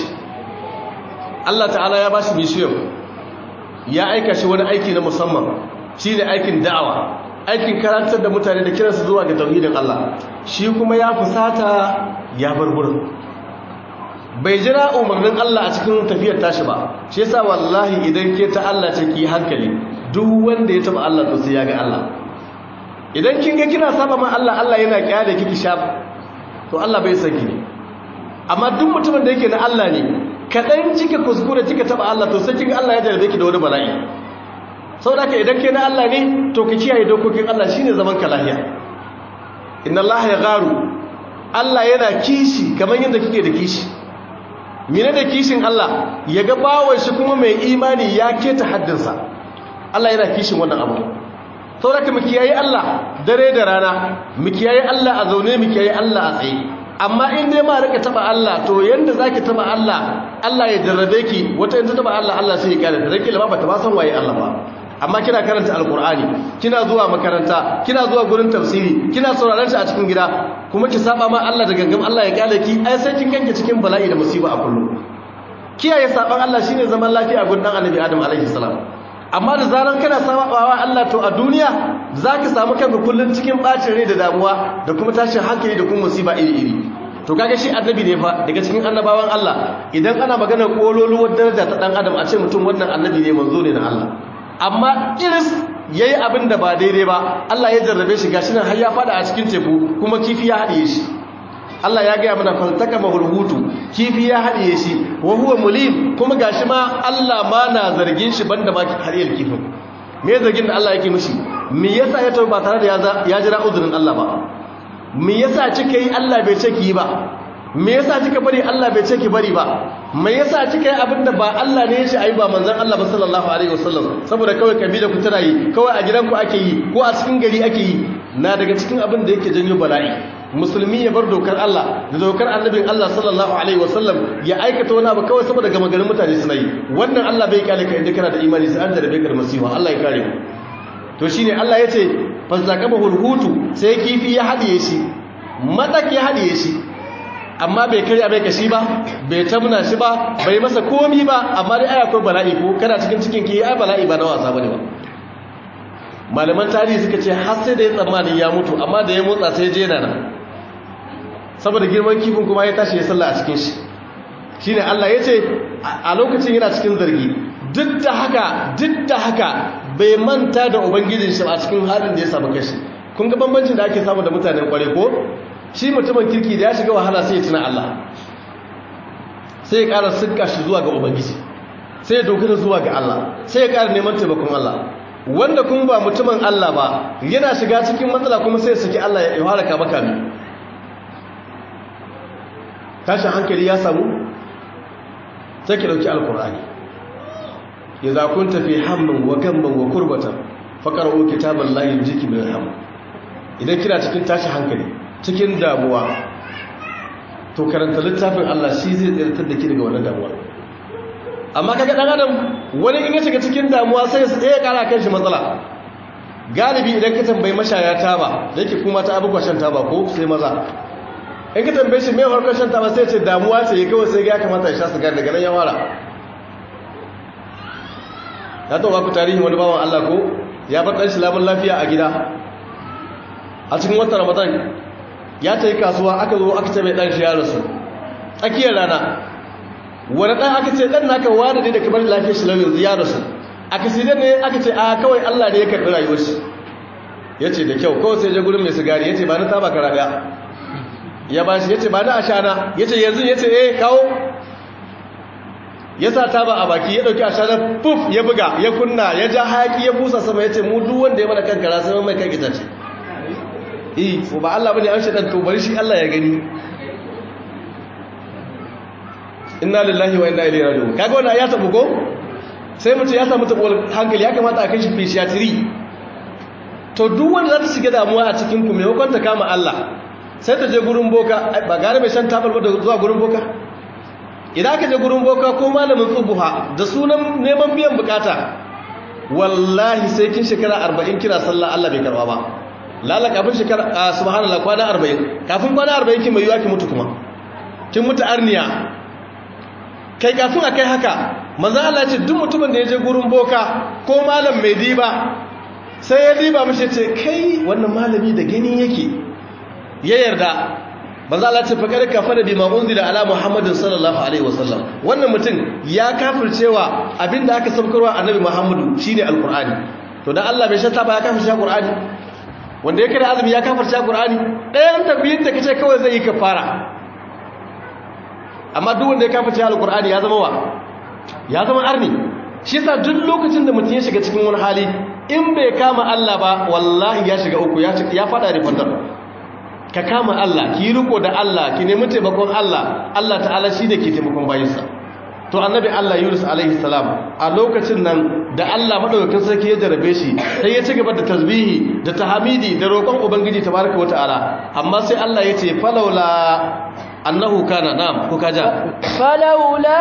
Allah ta'ala ya bashi mission ya aika shi wani aiki na musamman shine aikin da'awa aikin karantar da mutane da kiransu zuwa ga tauhidin Allah shi kuma ya fusata ya bar gurin bai jira umarnin Allah a cikin tafiyar tashi ba shi yasa wallahi idan ke ta Allah ce ki hankali duk wanda ya taba Allah to sai ya ga Allah idan kin ga kina saba ma Allah Allah yana kyale kiki shaf to Allah bai saki amma duk mutumin da yake na Allah ne kaɗan cika kuskure cika taɓa Allah to sai kika Allah ya jarabe ki da wani bala'i saboda ka idan ke na Allah ne to ka kiyaye dokokin Allah shine zaman ka lahiya inna Allah ya garu Allah yana kishi kamar yadda kike da kishi mene da kishin Allah ya ga bawon shi kuma mai imani ya keta haddinsa Allah yana kishin wannan abu saboda ka mu kiyaye Allah dare da rana mu kiyaye Allah a zaune mu kiyaye Allah a tsaye amma in dai ma rika taba Allah to yanda zaki taba Allah Allah ya jarrabe ki wata yanda taba Allah Allah sai ya kare da rake ba ta ba san waye Allah ba amma kina karanta alqur'ani kina zuwa makaranta kina zuwa gurin tafsiri kina sauraron shi a cikin gida kuma ki saba ma Allah da gangam Allah ya kare ki ai sai kin ganke cikin bala'i da musiba a kullum kiyaye saban Allah shine zaman lafiya gurin dan annabi Adam alaihi salam amma da zaran kana sabawa Allah to a duniya zaka samu kanka kullun cikin bacin rai da damuwa da kuma tashin hankali da kuma musiba iri-iri to kaga shi annabi ne fa daga cikin annabawan Allah idan ana magana kololuwar daraja ta dan adam a ce mutum wannan annabi ne manzo ne na Allah amma iris yayi abin da ba daidai ba Allah ya jarrabe shi gashi nan har ya fada a cikin teku kuma kifi ya hadiye shi Allah ya gaya mana faltaka mahulhutu kifi ya haɗiye shi wa huwa mulim kuma gashi ma Allah ma na zargin shi banda ma hadiyar kifin me zargin da Allah yake mishi me yasa ya tafi ba tare da ya jira uzurin Allah ba me yasa kika yi Allah bai ce ki yi ba me yasa kika bari Allah bai ce ki bari ba me yasa kika yi abin da ba Allah ne ya ce ayi ba manzon Allah ba sallallahu alaihi wasallam saboda kawai kabila ku tana yi kawai a gidanku ake yi ko a cikin gari ake yi na daga cikin abin da yake janyo bala'i musulmi ya bar dokar Allah da dokar annabin Allah sallallahu alaihi wasallam ya aikata wani abu kawai saboda gama garin mutane suna yi wannan Allah bai kyale ka inda kana da imani sai an jarabe ka da masifa Allah ya kare mu to shine Allah ya ce fasaqabahul hutu sai kifi ya hadiye shi madak ya hadiye shi amma bai karya bai kashi ba bai tamna shi ba bai masa komi ba amma dai aya ko bala'i ko kana cikin cikin ki ai bala'i ba na wasa bane ba malaman tarihi suka ce har sai da ya tsammanin ya mutu amma da ya motsa sai je nan saboda girman kifin kuma ya tashi ya salla a cikin shi shine Allah ya ce a lokacin yana cikin zargi duk da haka duk da haka bai manta da ubangijin shi a cikin halin da ya samu kashi kun ga bambancin da ake samu da mutanen kware ko shi mutumin kirki da ya shiga wahala sai ya tuna Allah sai ya ƙara sinka shi zuwa ga ubangiji sai ya dogara zuwa ga Allah sai ya ƙara neman taimakon Allah wanda kuma ba mutumin Allah ba yana shiga cikin matsala kuma sai ya saki Allah ya halaka maka ne tashin hankali ya samu sai ki dauki alkur'ani idza kunta fi hammin wa gamman wa kurbatan faqra'u kitaballahi yujiki min ham idan kina cikin tashin hankali cikin damuwa to karanta littafin Allah shi zai tsirtar da ki daga wannan damuwa amma kaga dan adam wani in ya shiga cikin damuwa sai ya kara kan shi matsala galibi idan ka tambayi mashaya taba da yake kuma ta abubuwa shan taba ko sai maza in ka tambaye shi mai harkar shan taba sai ce damuwa ce kawai sai ya kamata ya sha sigar daga nan ya wara na taɓa ku tarihin wani bawan Allah ko ya bar ɗan shi lamun lafiya a gida a cikin watan ramadan ya ta yi kasuwa aka zo aka ce mai ɗan shi ya rasu tsakiyar rana wani ɗan aka ce ɗan naka wada ne da kamar lafiyar shi lau yanzu ya rasu aka sai ne aka ce a kawai Allah ne ya karɓi rayuwar shi ya ce da kyau kawai sai je gurin mai sigari ya ce ba na taba kara ɗaya ya ba shi ya ce ba na ashana ya ce yanzu ya ce eh kawo ya sa taba a baki ya ɗauki ashana puf ya buga ya kunna ya ja hayaki ya busa sama ya ce mu duk wanda ya mana kankara sai mai kan itace eh ko ba Allah bane an shaɗan to bari shi Allah ya gani inna lillahi wa inna ilaihi raji'un kaga wannan ya tabu ko sai mutum ya samu tabuwar hankali ya kamata a kai shi fishiyatiri to duk wanda za ta shiga damuwa a cikin ku maimakon ta kama Allah sai ta je gurin boka ba gane mai shan tabar ba da zuwa gurin boka idan ka je gurin boka ko malamin tsubuha da sunan neman biyan bukata wallahi sai kin shekara 40 kira sallah Allah bai karba ba lala kafin shekara subhanallah kwana 40 kafin kwana 40 kin mai yiwa ki mutu kuma kin mutu arniya kai kafin a kai haka manzan Allah ce duk mutumin da ya je gurin boka ko malam mai diba sai ya diba mashi ce kai wannan malami da gani yake ya yarda manzan Allah ce faƙar kafa da bima unzila ala muhammadin sallallahu alaihi wasallam wannan mutum ya kafircewa abinda aka saukarwa annabi muhammadu shine alqur'ani to dan Allah bai shata ba ya kafirce alqur'ani wanda ya kare azumi ya kafirce alqur'ani ɗayan tabbiyin da kace kawai zai yi kafara amma duk wanda ya kafa alkur'ani ya zama wa ya zama arni shi yasa duk lokacin da mutum ya shiga cikin wani hali in bai kama Allah ba wallahi ya shiga uku ya ya fada da fadar ka kama Allah ki riko da Allah ki nemi taimakon Allah Allah ta'ala shi da ke taimakon bayinsa to annabi Allah Yunus alaihi salam a lokacin nan da Allah madaukakin sarki ya jarabe shi sai ya ci gaba da tasbihi da tahmidi da roƙon ubangiji tabaraka wataala amma sai Allah ya ce falawla annahu kana na'am ko kaja falawla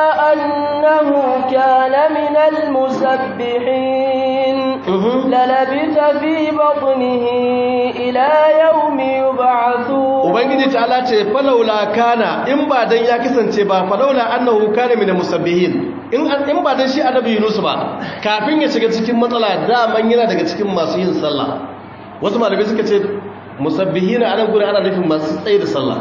annahu kana min almusabbihin lalabita fi batnihi ila yawmi yub'athun ubangiji ta'ala ce falawla kana in ba dan ya kasance ba falawla annahu kana min almusabbihin in in ba dan shi annabi Yunus ba kafin ya shiga cikin matsala da man yana daga cikin masu yin sallah wasu malamai suka ce musabbihina anan gurin ana nufin masu tsaye da sallah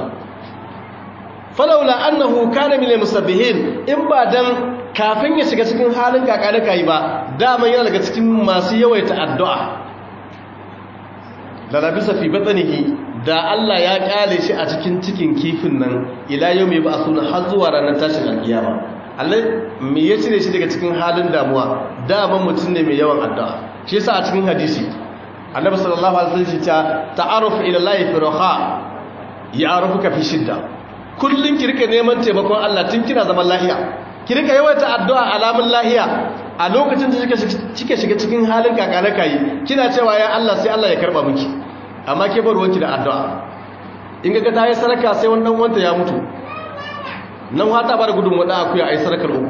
falaula annahu kana min musabbihin in ba dan kafin ya shiga cikin halin kakare kai ba daman yana daga cikin masu yawaita addu'a la labisa fi batnihi da Allah ya kyale shi a cikin cikin kifin nan ila yawmi ba suna har zuwa ranar tashin alkiyama Allah me ya cire shi daga cikin halin damuwa daman mutum ne mai yawan addu'a shi yasa a cikin hadisi annabi sallallahu alaihi wasallam ta ta'aruf ila Allah fi raha ya'rifuka fi shidda kullun ki rika neman taimakon Allah tun kina zaman lahiya ki rika yawaita addu'a alamun lahiya a lokacin da kike shiga cikin halin kakana kai kina cewa ya Allah sai Allah ya karba miki amma ke bar wanki da addu'a in ga ta yi saraka sai wannan wanda ya mutu nan hata ba da gudun wada akuya a yi sarakar uku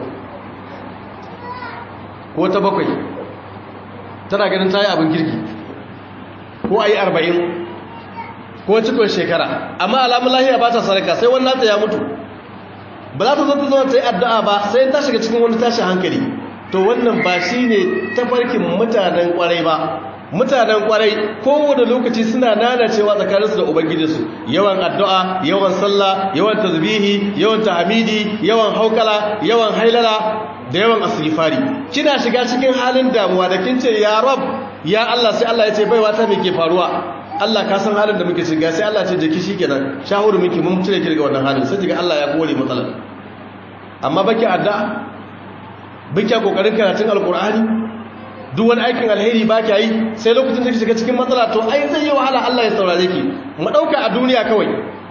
ko ta bakwai tana ganin ta yi abin girki ko a yi arba'in ko cikon shekara amma alamun lahiya ba ta saraka sai wannan ta ya mutu ba za ta zo ta zo ta yi addu'a ba sai ta shiga cikin wani tashin hankali to wannan ba shi ne tafarkin mutanen kwarai ba mutanen kwarai kowane lokaci suna nanacewa tsakaninsu da ubangijinsu yawan addu'a yawan sallah yawan tasbihi yawan tahmidi yawan haukala yawan hailala da yawan asghifari kina shiga cikin halin damuwa da kin ce ya rab ya Allah sai Allah ya ce baiwa ta me ke faruwa Allah ka san halin da muke shiga sai Allah ya ce jiki shikenan shahuru miki mun cire ki daga wannan halin sai kiga Allah ya kore matsalar amma baki addu'a baki kokarin karatun alqur'ani duk wani aikin alheri ba kya yi sai lokacin da shiga cikin matsala to ai zai yi wahala Allah ya saurare ki mu dauka a duniya kawai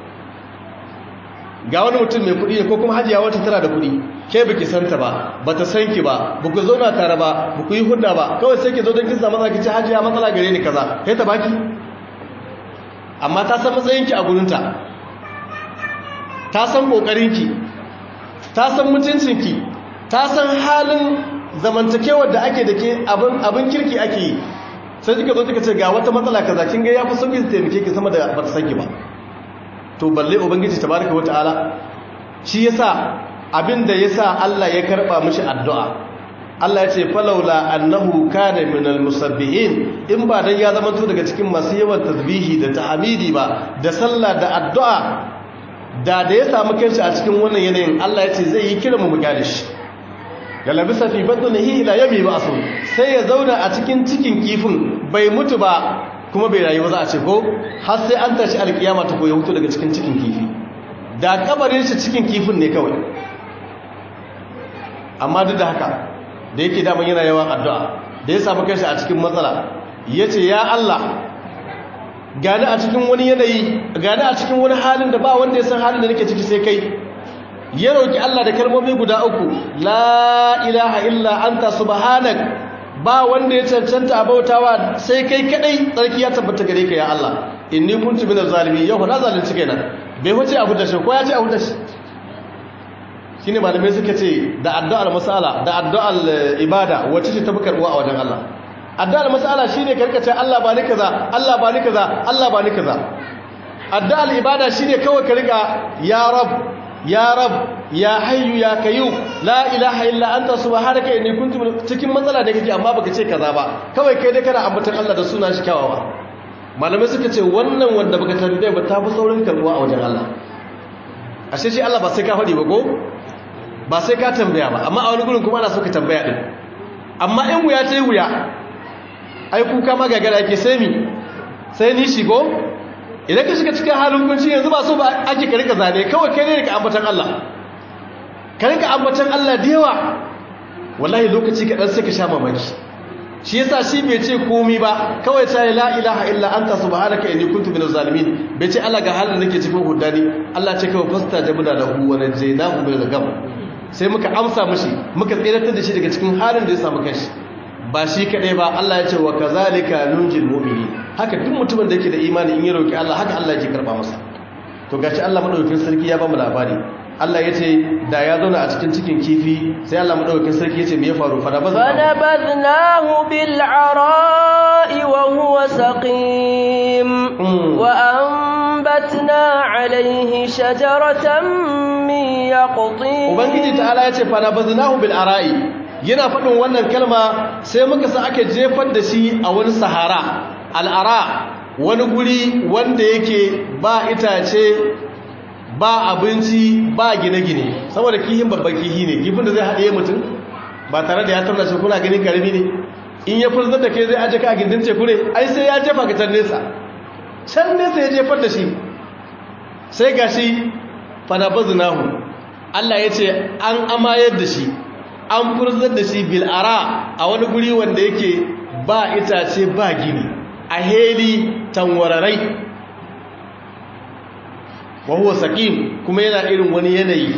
ga wani mutum mai kuɗi ne ko kuma hajiya wata tana da kuɗi ke baki santa ba bata san ki ba buku zauna tare ba buku yi hudda ba kawai sai ki zo don kin samu matsala ki ce hajiya matsala gare ni kaza kai ta baki amma ta san matsayin ki a gurinta ta san kokarin ki ta san mutuncin ki ta san halin zamantakewar da ake da ke abin kirki ake yi sai kika zo kika ce ga wata matsala kaza kin ga yafi sauki su taimake ki sama da bata sanki ba to balle ubangiji tabaraka wataala shi yasa abin da yasa Allah ya karba mishi addu'a Allah ya ce falaula annahu kana minal musabbihin in ba dan ya zama to daga cikin masu yawan tasbihi da tahmidi ba da sallah da addu'a da da ya samu kanshi a cikin wannan yanayin Allah ya ce zai yi kira mu mu gane shi ya labisa fi batnihi ila yami ba'su sai ya zauna a cikin cikin kifin bai mutu ba kuma bai rayu ba za a ce ko har sai an tashi alkiyama ta koyi hutu daga cikin cikin kifi da kabarin shi cikin kifin ne kawai amma duk da haka da yake daman yana yawan addu'a da ya samu kanshi a cikin matsala yace ya Allah gani a cikin wani yanayi gani a cikin wani halin da ba wanda ya san halin da nake ciki sai kai ya roki Allah da kalmomi guda uku la ilaha illa anta subhanak ba wanda ya cancanta a bautawa sai kai kadai tsarki ya tabbata gare ka ya Allah inni kuntu minaz zalimin yau na zalunci kaina bai huce abu da shi ko ya ce abu da shi shine malamai suka ce da addu'ar masala da addu'ar ibada wacce ce tafi karbuwa a wajen Allah addu'ar masala shine karkace Allah ba ni kaza Allah ba ni kaza Allah ba ni kaza addu'ar ibada shine kawai ka riga ya rab ya rab ya hayyu ya kayu la ilaha illa anta subhanaka inni kuntu cikin matsala da kake amma baka ce kaza ba kawai kai dai kana ambatan Allah da sunan shi kyawawa malamai suka ce wannan wanda baka tambaye ba ta fi saurin karbuwa a wajen Allah ashe shi Allah ba sai ka faɗi ba ko ba sai ka tambaya ba amma a wani gurin kuma ana so ka tambaya din amma in wuya ta yi wuya ai kuka magagara yake sai mi sai ni shigo idan ka shiga cikin halin kunci yanzu ba so ba ake ka rika zane kawai kai ne ka ambatan Allah ka rika ambatan Allah da yawa wallahi lokaci kaɗan sai ka sha mamaki shi yasa shi bai ce komi ba kawai ta la ilaha illa anta subhanaka inni kuntu minaz zalimin bai ce Allah ga halin nake cikin hudani Allah ce kawai fasta jabna lahu wa najaynahu min al sai muka amsa mishi muka tsiratar da shi daga cikin halin da ya samu kanshi ba shi kadai ba Allah ya ce wa kazalika nunjil mu'mini haka duk mutumin da yake da imani in ya roki Allah haka Allah yake karba masa to gashi Allah madaukakin sarki ya ba mu labari Allah ya ce da ya zauna a cikin cikin kifi sai Allah madaukakin sarki ya ce me ya faru fa fanabadnahu bil ara'i wa huwa saqim wa anbatna alayhi shajaratan min yaqtin ubangiji ta'ala ya ce fanabadnahu bil ara'i yana faɗin wannan kalma sai muka sa ake jefar da shi a wani sahara al'ara wani guri wanda yake ba itace ba abinci ba gine-gine saboda kihin babban kihi ne kifin da zai haɗe mutum ba tare da ya tarna shi kuna ganin karami ne in ya furzar da ke zai aje ka a gindin teku ne ai sai ya jefa ka can nesa can nesa ya jefar da shi sai ga shi fanabazinahu Allah ya ce an amayar da shi an furzar da shi bil'ara a wani guri wanda yake ba itace ba gini a heli tanwararai wa huwa saqim kuma yana irin wani yanayi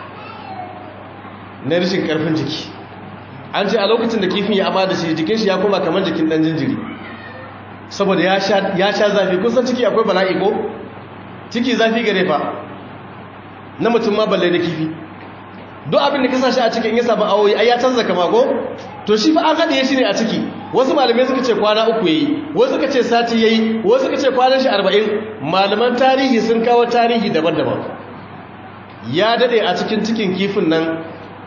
na rashin karfin jiki an ce a lokacin da kifin ya amma da shi jikin shi ya koma kamar jikin dan jinjiri saboda ya sha zafi kun san ciki akwai bala'i ko ciki zafi gare fa na mutum ma balle da kifi duk abin da ka sa shi a cikin ya samu awoyi ai ya canza kama ko to shi fa an haɗe shi ne a ciki wasu malamai suka ce kwana uku yayi wasu suka ce sati yayi wasu suka ce kwanan shi arba'in malaman tarihi sun kawo tarihi daban-daban ya daɗe a cikin cikin kifin nan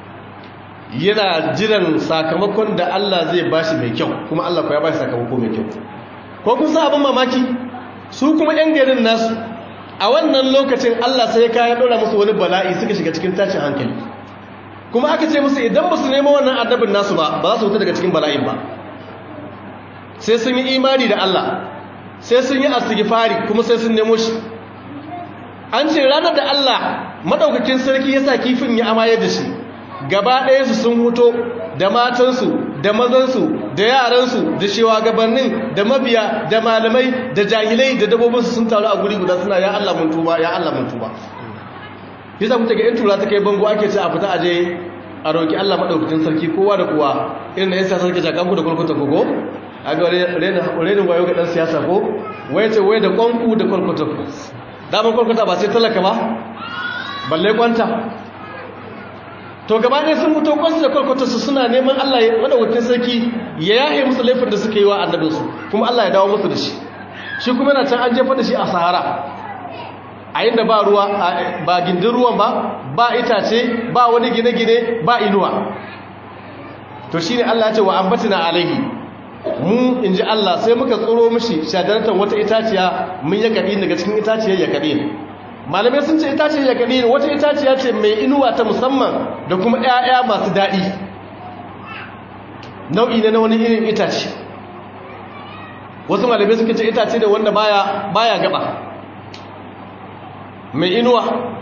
yana jiran sakamakon da Allah zai bashi mai kyau kuma Allah ku ya bashi sakamako mai kyau ko kun sa abin mamaki su kuma yan garin nasu a wannan lokacin Allah sai ya kaya dora musu wani bala'i suka shiga cikin tashin hankali kuma aka ce musu idan ba su nemo wannan annabin nasu ba ba za su wuta daga cikin bala'in ba sai sun yi imani da Allah sai sun yi astighfari kuma sai sun nemo shi an ce ranar da Allah madaukakin sarki ya sa kifin ya amaye da shi gaba ɗaya su sun huto da matansu da mazansu da yaransu da shewagabannin da mabiya da malamai da jahilai da dabobinsu sun taru a guri guda suna ya Allah mun tuba ya Allah mun tuba yasa kuta ga yan tura ta kai bango ake ce a fita aje a roki Allah madaukakin sarki kowa da kowa irin da yan siyasa suke jakan ku da kulkuta kogo a ga renin wayo ga dan siyasa ko waye ce waye da kwanku da kulkuta ku daman kulkuta ba sai talaka ba balle kwanta to gaba ne sun fito kwansu da kwalkwatarsu suna neman Allah ya madawacin sarki ya yahe musu laifin da suka yi wa annabinsu kuma Allah ya dawo musu da shi shi kuma yana can an jefa da shi a sahara a inda ba ruwa ba gindin ruwan ba ba itace ba wani gine-gine ba inuwa to shine Allah ya ce wa ambatina alaihi mu in ji Allah sai muka tsoro mishi shadaratan wata itaciya mun ya kaɗi daga cikin itaciyar ya kaɗi malamai sun ce itaciyar ya kaɗi wata itaciya ce mai inuwa ta musamman da kuma 'ya'ya masu daɗi nau'i ne na wani irin itace wasu malamai suka ce itace da wanda baya baya gaba mai inuwa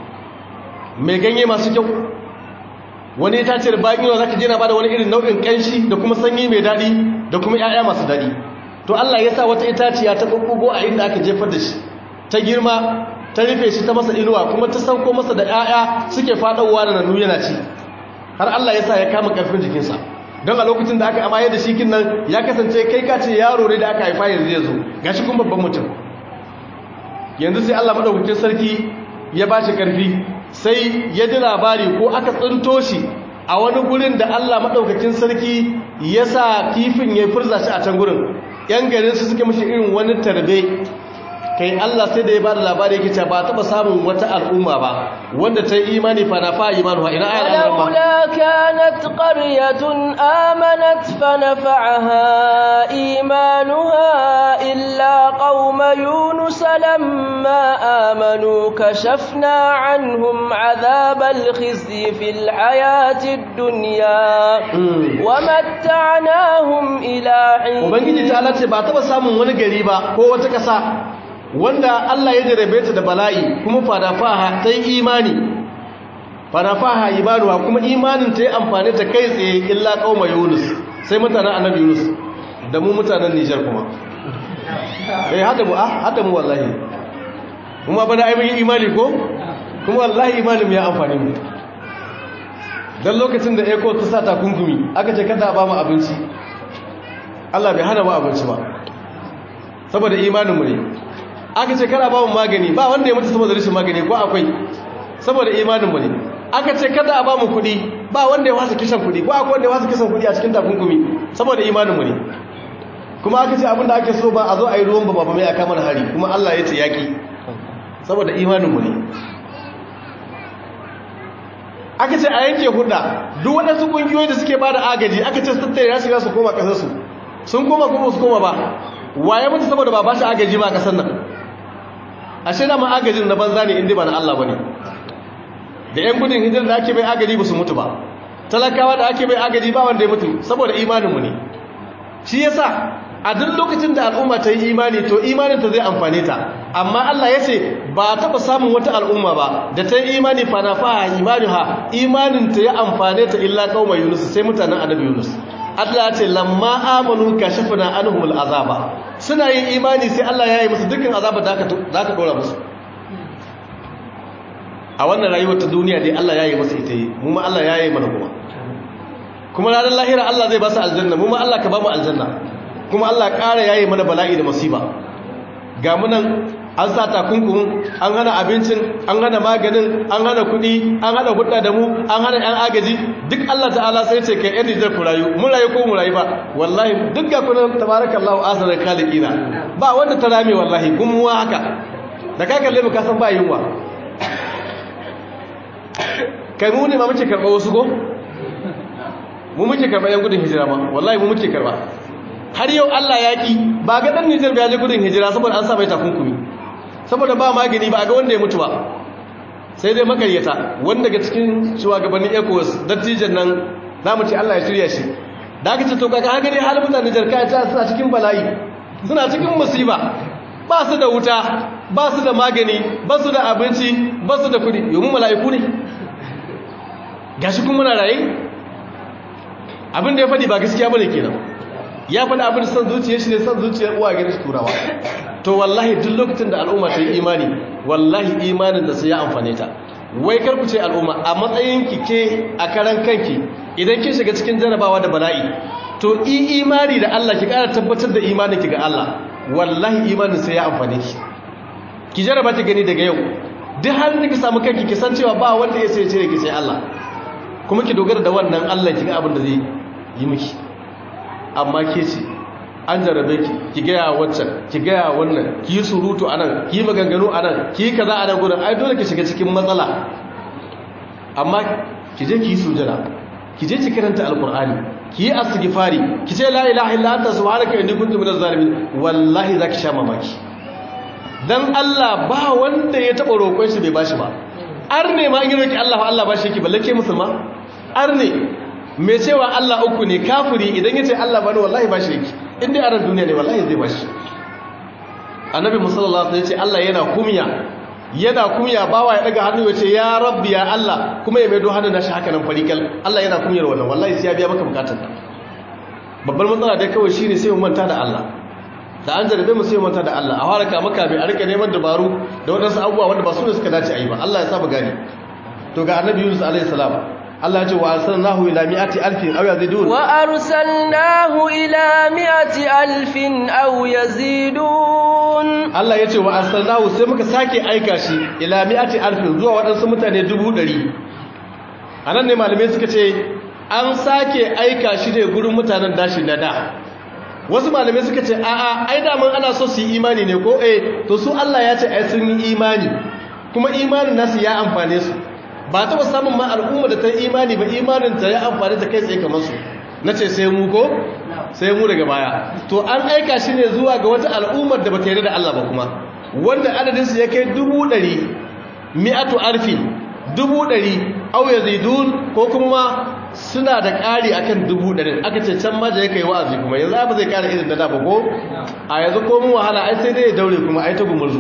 mai ganye masu kyau wani itace da bayan inuwa zaka jina ba da wani irin nau'in kanshi da kuma sanyi mai daɗi da kuma 'ya'ya masu daɗi to Allah ya sa wata itaciya ta ɓuɓɓugo a inda aka jefar da shi ta girma ta rufe shi ta masa inuwa kuma ta sauko masa da 'ya'ya suke faɗowa da nanu yana ci har Allah ya sa ya kama ƙarfin jikinsa don a lokacin da aka amaye da shikin nan ya kasance kai ka ce yaro ne da aka haifa yanzu ya zo ga shi kuma babban mutum yanzu sai Allah maɗaukakin sarki ya ba shi ƙarfi sai ya ji labari ko aka tsinto shi a wani gurin da Allah maɗaukakin sarki ya sa kifin ya furza shi a can gurin ‘yan garin su suke mashi irin wani tarbe kai Allah sai da ya bada labari yake cewa ba taba samun wata al'umma ba wanda ta yi imani fa na fa imanu ina ayat al-rahman laula kanat qaryatun amanat fa nafa'aha imanuha illa qauma yunus lamma amanu kashafna anhum adhab al-khizy fil hayati ad-dunya wa matta'nahum ila hin ubangiji ta Allah ce ba taba samun wani gari ba ko wata kasa wanda Allah ya jarabe ta da bala'i kuma fadafaha ta yi imani fadafaha imanuwa kuma imanin ta yi amfani ta kai tsaye illa kauma yunus sai mutanen annabi yunus da mu mutanen nijar kuma eh hada mu ah hada mu wallahi kuma bana ai mun yi imani ko kuma wallahi imanin ya amfani mu dan lokacin da eko ta sa takunkumi aka ce kada ba mu abinci Allah bai hana mu abinci ba saboda imanin mu ne aka ce kada ba mu magani ba wanda ya mutu saboda rashin magani ko akwai saboda imaninmu ne aka ce kada a ba mu kuɗi ba wanda ya wasa kishan kuɗi ko akwai wanda ya wasa kishan kuɗi a cikin takunkumi saboda imaninmu ne kuma aka ce abinda ake so ba a zo a yi ruwan ba ba mai aka mana hari kuma Allah ya ce yaƙi saboda imaninmu ne aka ce a yanke hudda duk waɗansu ƙungiyoyi da suke ba da agaji aka ce su tattare ya shiga su koma ƙasarsu sun koma kuma su koma ba waye mutu saboda ba ba shi agaji ba a ƙasar nan ashe da ma agajin na banza ne inda ba na Allah bane da yan gudun hijirar da ake bai agaji ba su mutu ba talakawa da ake bai agaji ba wanda ya mutu saboda imaninmu ne shi yasa a duk lokacin da al'umma ta yi imani to imanin ta zai amfane ta amma Allah ya ce ba taɓa samun wata al'umma ba da ta yi imani fa na fa imani ha imanin ta ya amfane ta illa qauma yunus sai mutanen annabi yunus Allah ce lamma amanu kashafna anhumul azaba suna yin imani sai Allah ya yi musu dukkan azaba da aka da aka dora musu a wannan rayuwar ta duniya dai Allah ya yi musu ita yi mu ma Allah ya yi mana kuma kuma ranar lahira Allah zai ba su aljanna mu ma Allah ka ba mu aljanna kuma Allah ƙara ya yi mana bala'i da musiba ga mu nan an sa takunkumin an hana abincin an hana maganin an hana kuɗi an hana hudda da mu an hana yan agaji duk Allah ta'ala sai ce kai yan nijar ku rayu mun rayu ko mu rayu ba wallahi duk ga kunan tabarakallahu asarar khaliqina ba wanda ta rame wallahi gumuwa haka da ka kalle mu ka san ba yunwa kai mu ne ma muke karɓa wasu ko mu muke karɓa yan gudun hijira ma wallahi mu muke karɓa har yau Allah ya ki ba ga dan Nijar ya je gudun hijira saboda an sa mai takunkumi saboda ba magani ba ga wanda ya mutu ba sai dai makaryata wanda daga cikin shugabannin ECOWAS dattijan nan zamu ce Allah ya shirya shi da aka ce to kaga haka ne halin mutanen Nijar kai ta suna cikin bala'i suna cikin musiba ba su da wuta ba su da magani ba su da abinci ba su da kudi yomin mala'iku ne gashi kuma muna raye abin da ya faɗi ba gaskiya bane kenan ya faɗi abin da son zuciyar shi ne son zuciyar uwa gani shi turawa to wallahi duk lokacin da al'umma ta yi imani wallahi imanin da sai ya amfane ta wai kar ku ce al'umma a matsayin ki ke a karan kanki idan kin shiga cikin jarabawa da bala'i to i imani da Allah ki ƙara tabbatar da imanin ki ga Allah wallahi imanin sai ya amfane ki ki jaraba ki gani daga yau duk halin da ki samu kanki ki san cewa ba wanda ya sai cire ki sai Allah kuma ki dogara da wannan Allah ki ga abin da zai yi miki amma ke ce an jarabe ki ki gaya waccan ki gaya wannan ki yi surutu anan ki yi maganganu anan ki yi kaza anan gudun ai dole ki shiga cikin matsala amma ki je ki yi sujada ki je ki karanta alkur'ani ki yi astighfari ki ce la ilaha illa anta subhanaka inni kuntu minaz zalimin wallahi zaki sha mamaki dan Allah ba wanda ya taba roƙon shi bai bashi ba arne ma in yi roki Allah Allah bashi yake balle ke musulma arne mai cewa Allah uku ne kafiri idan ya ce Allah bani wallahi ba shi yake inda a ran duniya ne wallahi zai ba shi annabi musallallahu alaihi ce Allah yana kumya yana kumya bawa ya daga hannu ya ce ya rabbi ya Allah kuma ya maido hannun nashi haka nan farikal Allah yana kumyar wannan wallahi sai ya biya maka bukatar babbar matsala dai kawai shine sai mu manta da Allah da an jarabe mu sai mu manta da Allah a haraka maka bai a rika neman dabaru da wadansu abubuwa wanda ba su ne suka dace a yi ba Allah ya saba gani to ga annabi Yunus alaihi salam Allah ya ce wa arsalnahu ila mi'ati alfin aw yazidun wa arsalnahu ila mi'ati alfin aw yazidun Allah ya ce wa arsalnahu sai muka sake aika shi ila mi'ati alfin zuwa waɗansu mutane dubu ɗari anan ne malamai suka ce an sake aika shi ne gurin mutanen dashi na da wasu malamai suka ce a'a ai daman ana so su yi imani ne ko eh to su Allah ya ce ai sun yi imani kuma imanin nasu ya amfane su ba ta samun ma al'umma da ta yi imani ba imanin ta ya amfani ta kai tsaye kamar su na ce sai mu ko sai mu daga baya to an aika shi ne zuwa ga wata al'ummar da ba ta yarda da Allah ba kuma wanda adadinsu ya kai dubu ɗari mi'atu arfi dubu ɗari au ya zaidun ko kuma suna da ƙari akan dubu ɗari aka ce can ma da ya kai wa'azi kuma yanzu ba zai ƙara irin da da ba ko a yanzu ko mu wahala ai sai dai ya daure kuma ai ta gumurzu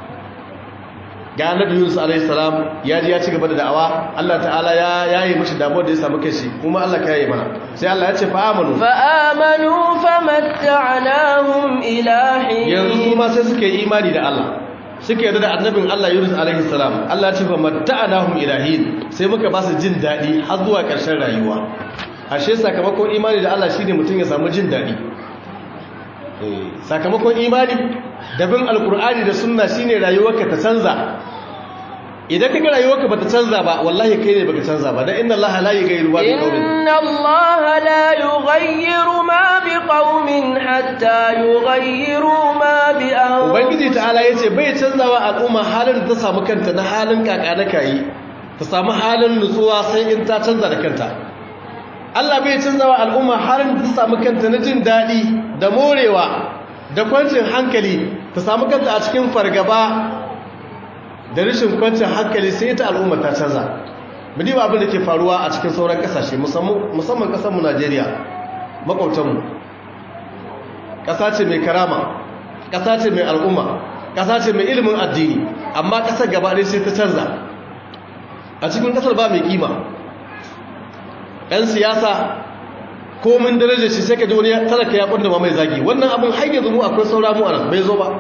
ga annabi Yunus alaihi salam ya ji ya ci gaba da da'awa Allah ta'ala ya yayi mishi damuwar da ya samu kashi kuma Allah ka yayi mana sai Allah ya ce fa amanu fa amanu famatta'nahum ila hin yanzu kuma sai suka yi imani da Allah suka yarda da annabin Allah Yunus alaihi salam Allah ya ce fa matta'nahum ila hin sai muka ba su jin dadi har zuwa ƙarshen rayuwa ashe sakamakon imani da Allah shine mutum ya samu jin dadi sakamakon imani da bin alkur'ani da sunna shine rayuwarka ta canza idan kaga rayuwarka bata canza ba wallahi kai ne baka canza ba dan inna allaha la yughayyiru ma biqaumin inna allaha la yughayyiru ma biqaumin hatta yughayyiru ma bi anfusihim ubangiji ta'ala yace bai canzawa al'umma halin da ta samu kanta na halin kakana kai ta samu halin nutsuwa sai in ta canza da kanta Allah bai canzawa al'umma halin da ta samu kanta na jin dadi da morewa da kwancin hankali ta samu kanta a cikin fargaba da rashin kwancin hankali sai ita al'umma ta canza mu diba abin da ke faruwa a cikin sauran kasashe musamman kasarmu Najeriya makwautanmu ƙasa ce mai karama ƙasa ce mai al'umma ƙasa ce mai ilimin addini amma ƙasar gaba ɗaya sai ta canza a cikin ƙasar ba mai kima 'yan siyasa komin darajar shi sai ka ji wani talaka ya kundama mai zagi wannan abin har yanzu mu akwai saura mu anan bai zo ba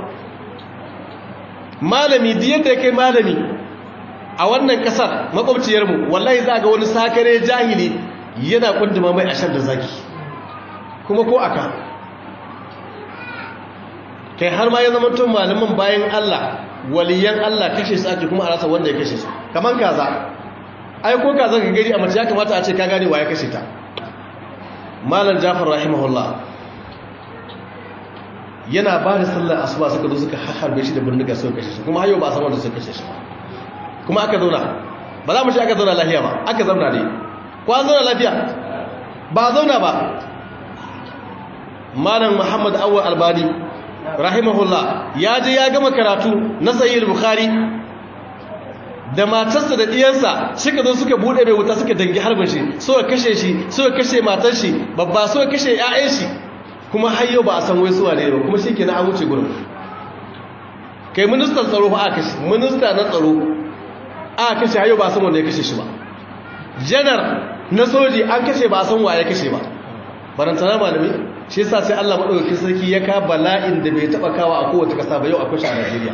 malami duk yadda ya kai malami a wannan kasar makwabciyar mu wallahi za ga wani sakare jahili yana kundama mai ashar da zagi kuma ko aka kai har ma ya zama tun malamin bayan Allah waliyan Allah kashe su ake kuma a rasa wanda ya kashe su kaman kaza ai ko kaza ka gani a mace ya kamata a ce ka gane wa ya kashe ta malam jafar rahimahullah yana ba da sallar asuba suka zo suka harbe shi da bindiga suka kashe shi kuma hayo ba a san wanda suka kashe shi kuma aka zauna ba za mu ce aka zauna lafiya ba aka zauna ne ko an zauna lafiya ba a zauna ba malam muhammad awwal albani rahimahullah ya je ya gama karatu na sahih bukhari da matarsa da ɗiyansa suka zo suka buɗe mai wuta suka dangi harbin shi suka kashe shi suka kashe matar shi babba suka kashe ƴaƴan shi kuma har yau ba a san wai suwa ne ba kuma shi kenan an wuce gurin kai ministan tsaro ba aka kashe minista na tsaro aka kashe har yau ba a san wanda ya kashe shi ba janar na soji an kashe ba a san wa ya kashe ba barantana malami shi yasa sai Allah madaukakin sarki ya ka bala'in da bai taba kawa a kowace kasa ba yau akwai shi a Najeriya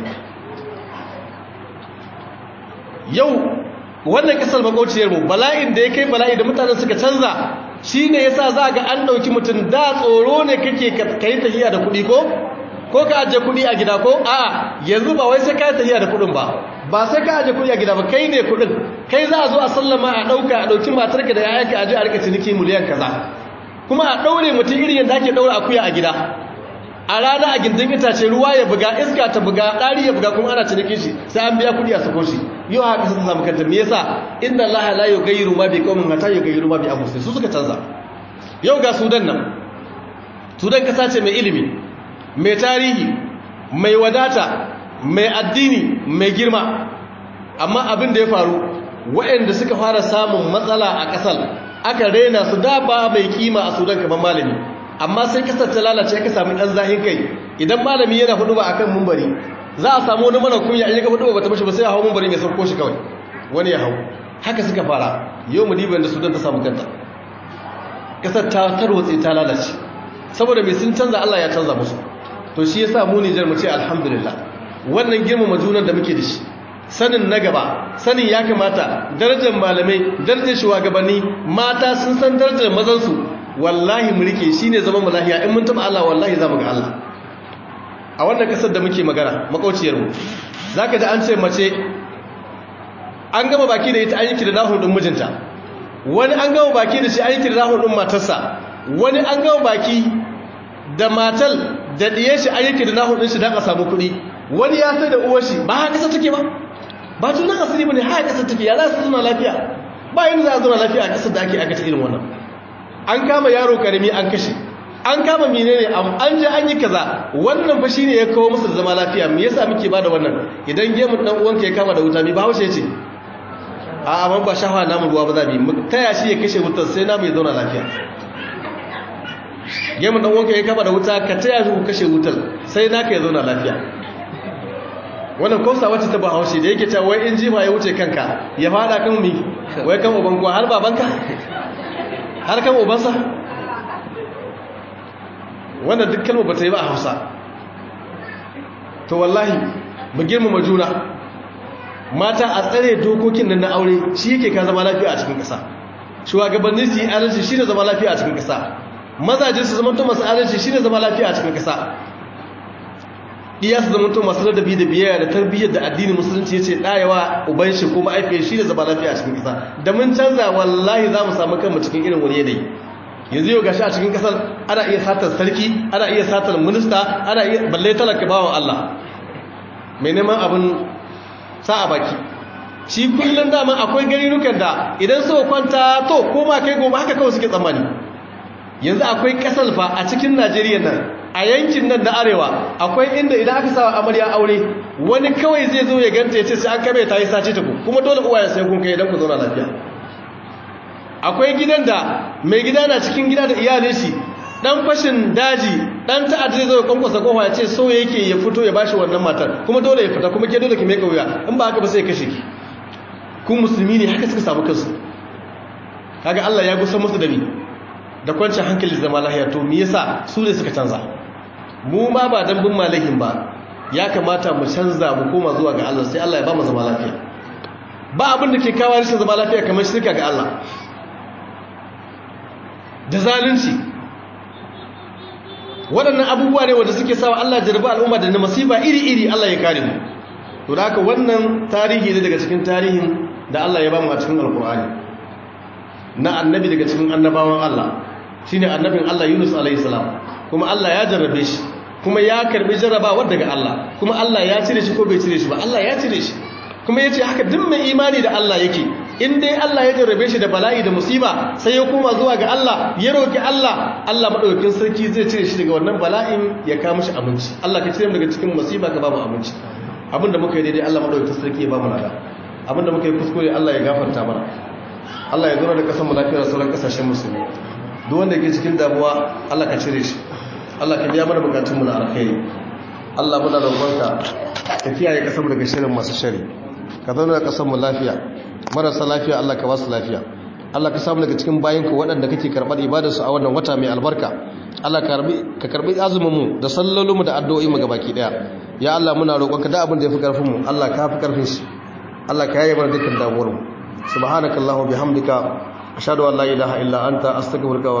yau wannan kasar makauciyar mu bala'in da ya kai bala'i da mutanen suka canza shine yasa za ga an dauki mutum da tsoro ne kake kai tahiya da kuɗi ko ko ka aje kuɗi a gida ko a yanzu ba wai sai ka tahiya da kuɗin ba ba sai ka aje kuɗi a gida ba kai ne kuɗin kai za a zo a sallama a ɗauka a ɗauki matarka da yayanka aje a rika ciniki miliyan kaza kuma a ɗaure mutum irin yadda ake ɗaure akuya a gida a rana a gindin itace ruwa ya buga iska ta buga ɗari ya buga kuma ana cinikin shi sai an biya kuɗi a sako shi yau haka sun samu kanta me yasa inna allaha la yughayyiru ma bi qaumin hatta yughayyiru ma bi anfusihim su suka canza yau ga sudan nan sudan kasa ce mai ilimi mai tarihi mai wadata mai addini mai girma amma abin da ya faru waɗanda suka fara samun matsala a ƙasar aka rena su da ba mai kima a sudan kamar malami amma sai kasar ta lalace aka sami ɗan zahin kai idan malami yana hudu ba akan mumbari za a samu wani mana kunya in ya ga hudu ba ta mashi ba sai ya hau mumbari ya sauko shi kawai wani ya hau haka suka fara yau mu diba da sudan ta samu kanta kasar ta tarwatse ta lalace saboda mai sun canza Allah ya canza musu to shi yasa mu Nijar mu ce alhamdulillah wannan girmama junan da muke da shi sanin na gaba sanin ya kamata darajar malamai darajar shugabanni mata sun san darajar mazansu wallahi mu rike shine zaman mu lahiya in mun taba Allah wallahi za mu ga Allah a wannan kasar da muke magana makauciyar mu zaka da an ce mace an gama baki da ita an yi kirdahu din mijinta wani an gama baki da shi an yi kirdahu din matarsa wani an gama baki da matal da diye shi an yi kirdahu din shi dan a samu kuɗi wani ya sai da uwar shi ba haka kasar take ba ba tunan asiri bane haka kasar take ya za su zuna lafiya ba yin za a zuna lafiya a kasar da ake aka irin wannan an kama yaro karami an kashe an kama menene an je an yi kaza wannan fa shine ya kawo musu zama lafiya me yasa muke bada wannan idan gemun dan uwanka ya kama da wuta me ba haushe ce a amma ba shafa namu ruwa ba za mu taya shi ya kashe wutar sai namu ya zauna lafiya gemun dan uwanka ya kama da wuta ka taya shi ku kashe wutar sai naka ya zauna lafiya wannan kosa wacce ta ba haushe da yake cewa wai in jima ya wuce kanka ya fada kan mi wai kan uban kuwa har babanka har kan ubansa wannan duk kalmar ba ta yi ba a hausa to wallahi mu girmama juna mata a tsare dokokin nan na aure shi yake ka zama lafiya a cikin ƙasa shugabanni su yi adalci shi ne zama lafiya a cikin ƙasa mazaje su zama to masu adalci shi ne zama lafiya a cikin ƙasa iya su zama to masu ladabi da biyayya da tarbiyyar da addinin musulunci ya ce ɗayawa uban shi ko ma'aifiyar shi ne zama lafiya a cikin ƙasa da mun canza wallahi za mu samu kanmu cikin irin wani yanayi yanzu yau gashi a cikin kasar ana iya satar sarki ana iya satar minista ana iya balle talaka bawan Allah mai neman abin sa a baki shi kullum dama akwai garirukan da idan suka kwanta to ko ma kai gobe haka kawai suke tsammani yanzu akwai kasar fa a cikin Najeriya nan a yankin nan na arewa akwai inda idan aka sa amarya aure wani kawai zai zo ya ganta ya ce sai an kame ta yi sace ta ku kuma dole uwaye sai kun kai idan ku zauna lafiya akwai gidan da mai gida na cikin gida da iyalin shi dan fashin daji dan ta'adda zai zo kwankwasa kofa ya ce so yake ya fito ya bashi wannan matar kuma dole ya fita kuma ke dole ki mai kauya in ba haka ba sai kashe ki ku musulmi ne haka suka samu kansu kaga Allah ya gusa musu da ni da kwancin hankali da zama lafiya to me yasa su ne suka canza mu ma ba dan bin malahin ba ya kamata mu canza mu koma zuwa ga Allah sai Allah ya ba mu zama lafiya ba abin da ke kawo rashin zama lafiya kamar shirka ga Allah da zalunci waɗannan abubuwa ne wanda suke sawa Allah jarba al'umma da na masifa iri-iri Allah ya kare mu to da haka wannan tarihi ne daga cikin tarihin da Allah ya ba mu a cikin alkur'ani na annabi daga cikin annabawan Allah shine annabin Allah Yunus alaihi salam kuma Allah ya jarrabe shi kuma ya karbi jarrabawa daga Allah kuma Allah ya cire shi ko bai cire shi ba Allah ya cire shi kuma yace haka duk mai imani da Allah yake in dai Allah ya jarrabe shi da bala'i da musiba sai ya koma zuwa ga Allah ya roki Allah Allah madaukakin sarki zai cire shi daga wannan bala'in ya kawo mishi abinci Allah ka cire mu daga cikin musiba ka ba mu abinci abinda muka yi daidai Allah madaukakin sarki ya ba mu nada abinda muka yi kuskure Allah ya gafarta mana Allah ya zo da kasan mu lafiya da sauran kasashen musulmi duk wanda yake cikin damuwa Allah ka cire shi Allah ka biya mana bukatun mu na alkhairi Allah muna roƙonka ka kiyaye kasan mu daga shirin masu shari ka zauna da kasan mu lafiya marasa lafiya Allah ka ba su lafiya Allah ka samu daga cikin bayinka waɗanda kake karɓar ibadarsu a wannan wata mai albarka Allah ka karɓi azumin mu da sallolin mu da addu'o'i mu gabaki daya ya Allah muna roƙonka da abin da yafi karfin mu Allah ka fi karfin shi Allah ka yaye mana dukkan damuwar mu subhanakallahumma bihamdika ashhadu an la ilaha illa anta astaghfiruka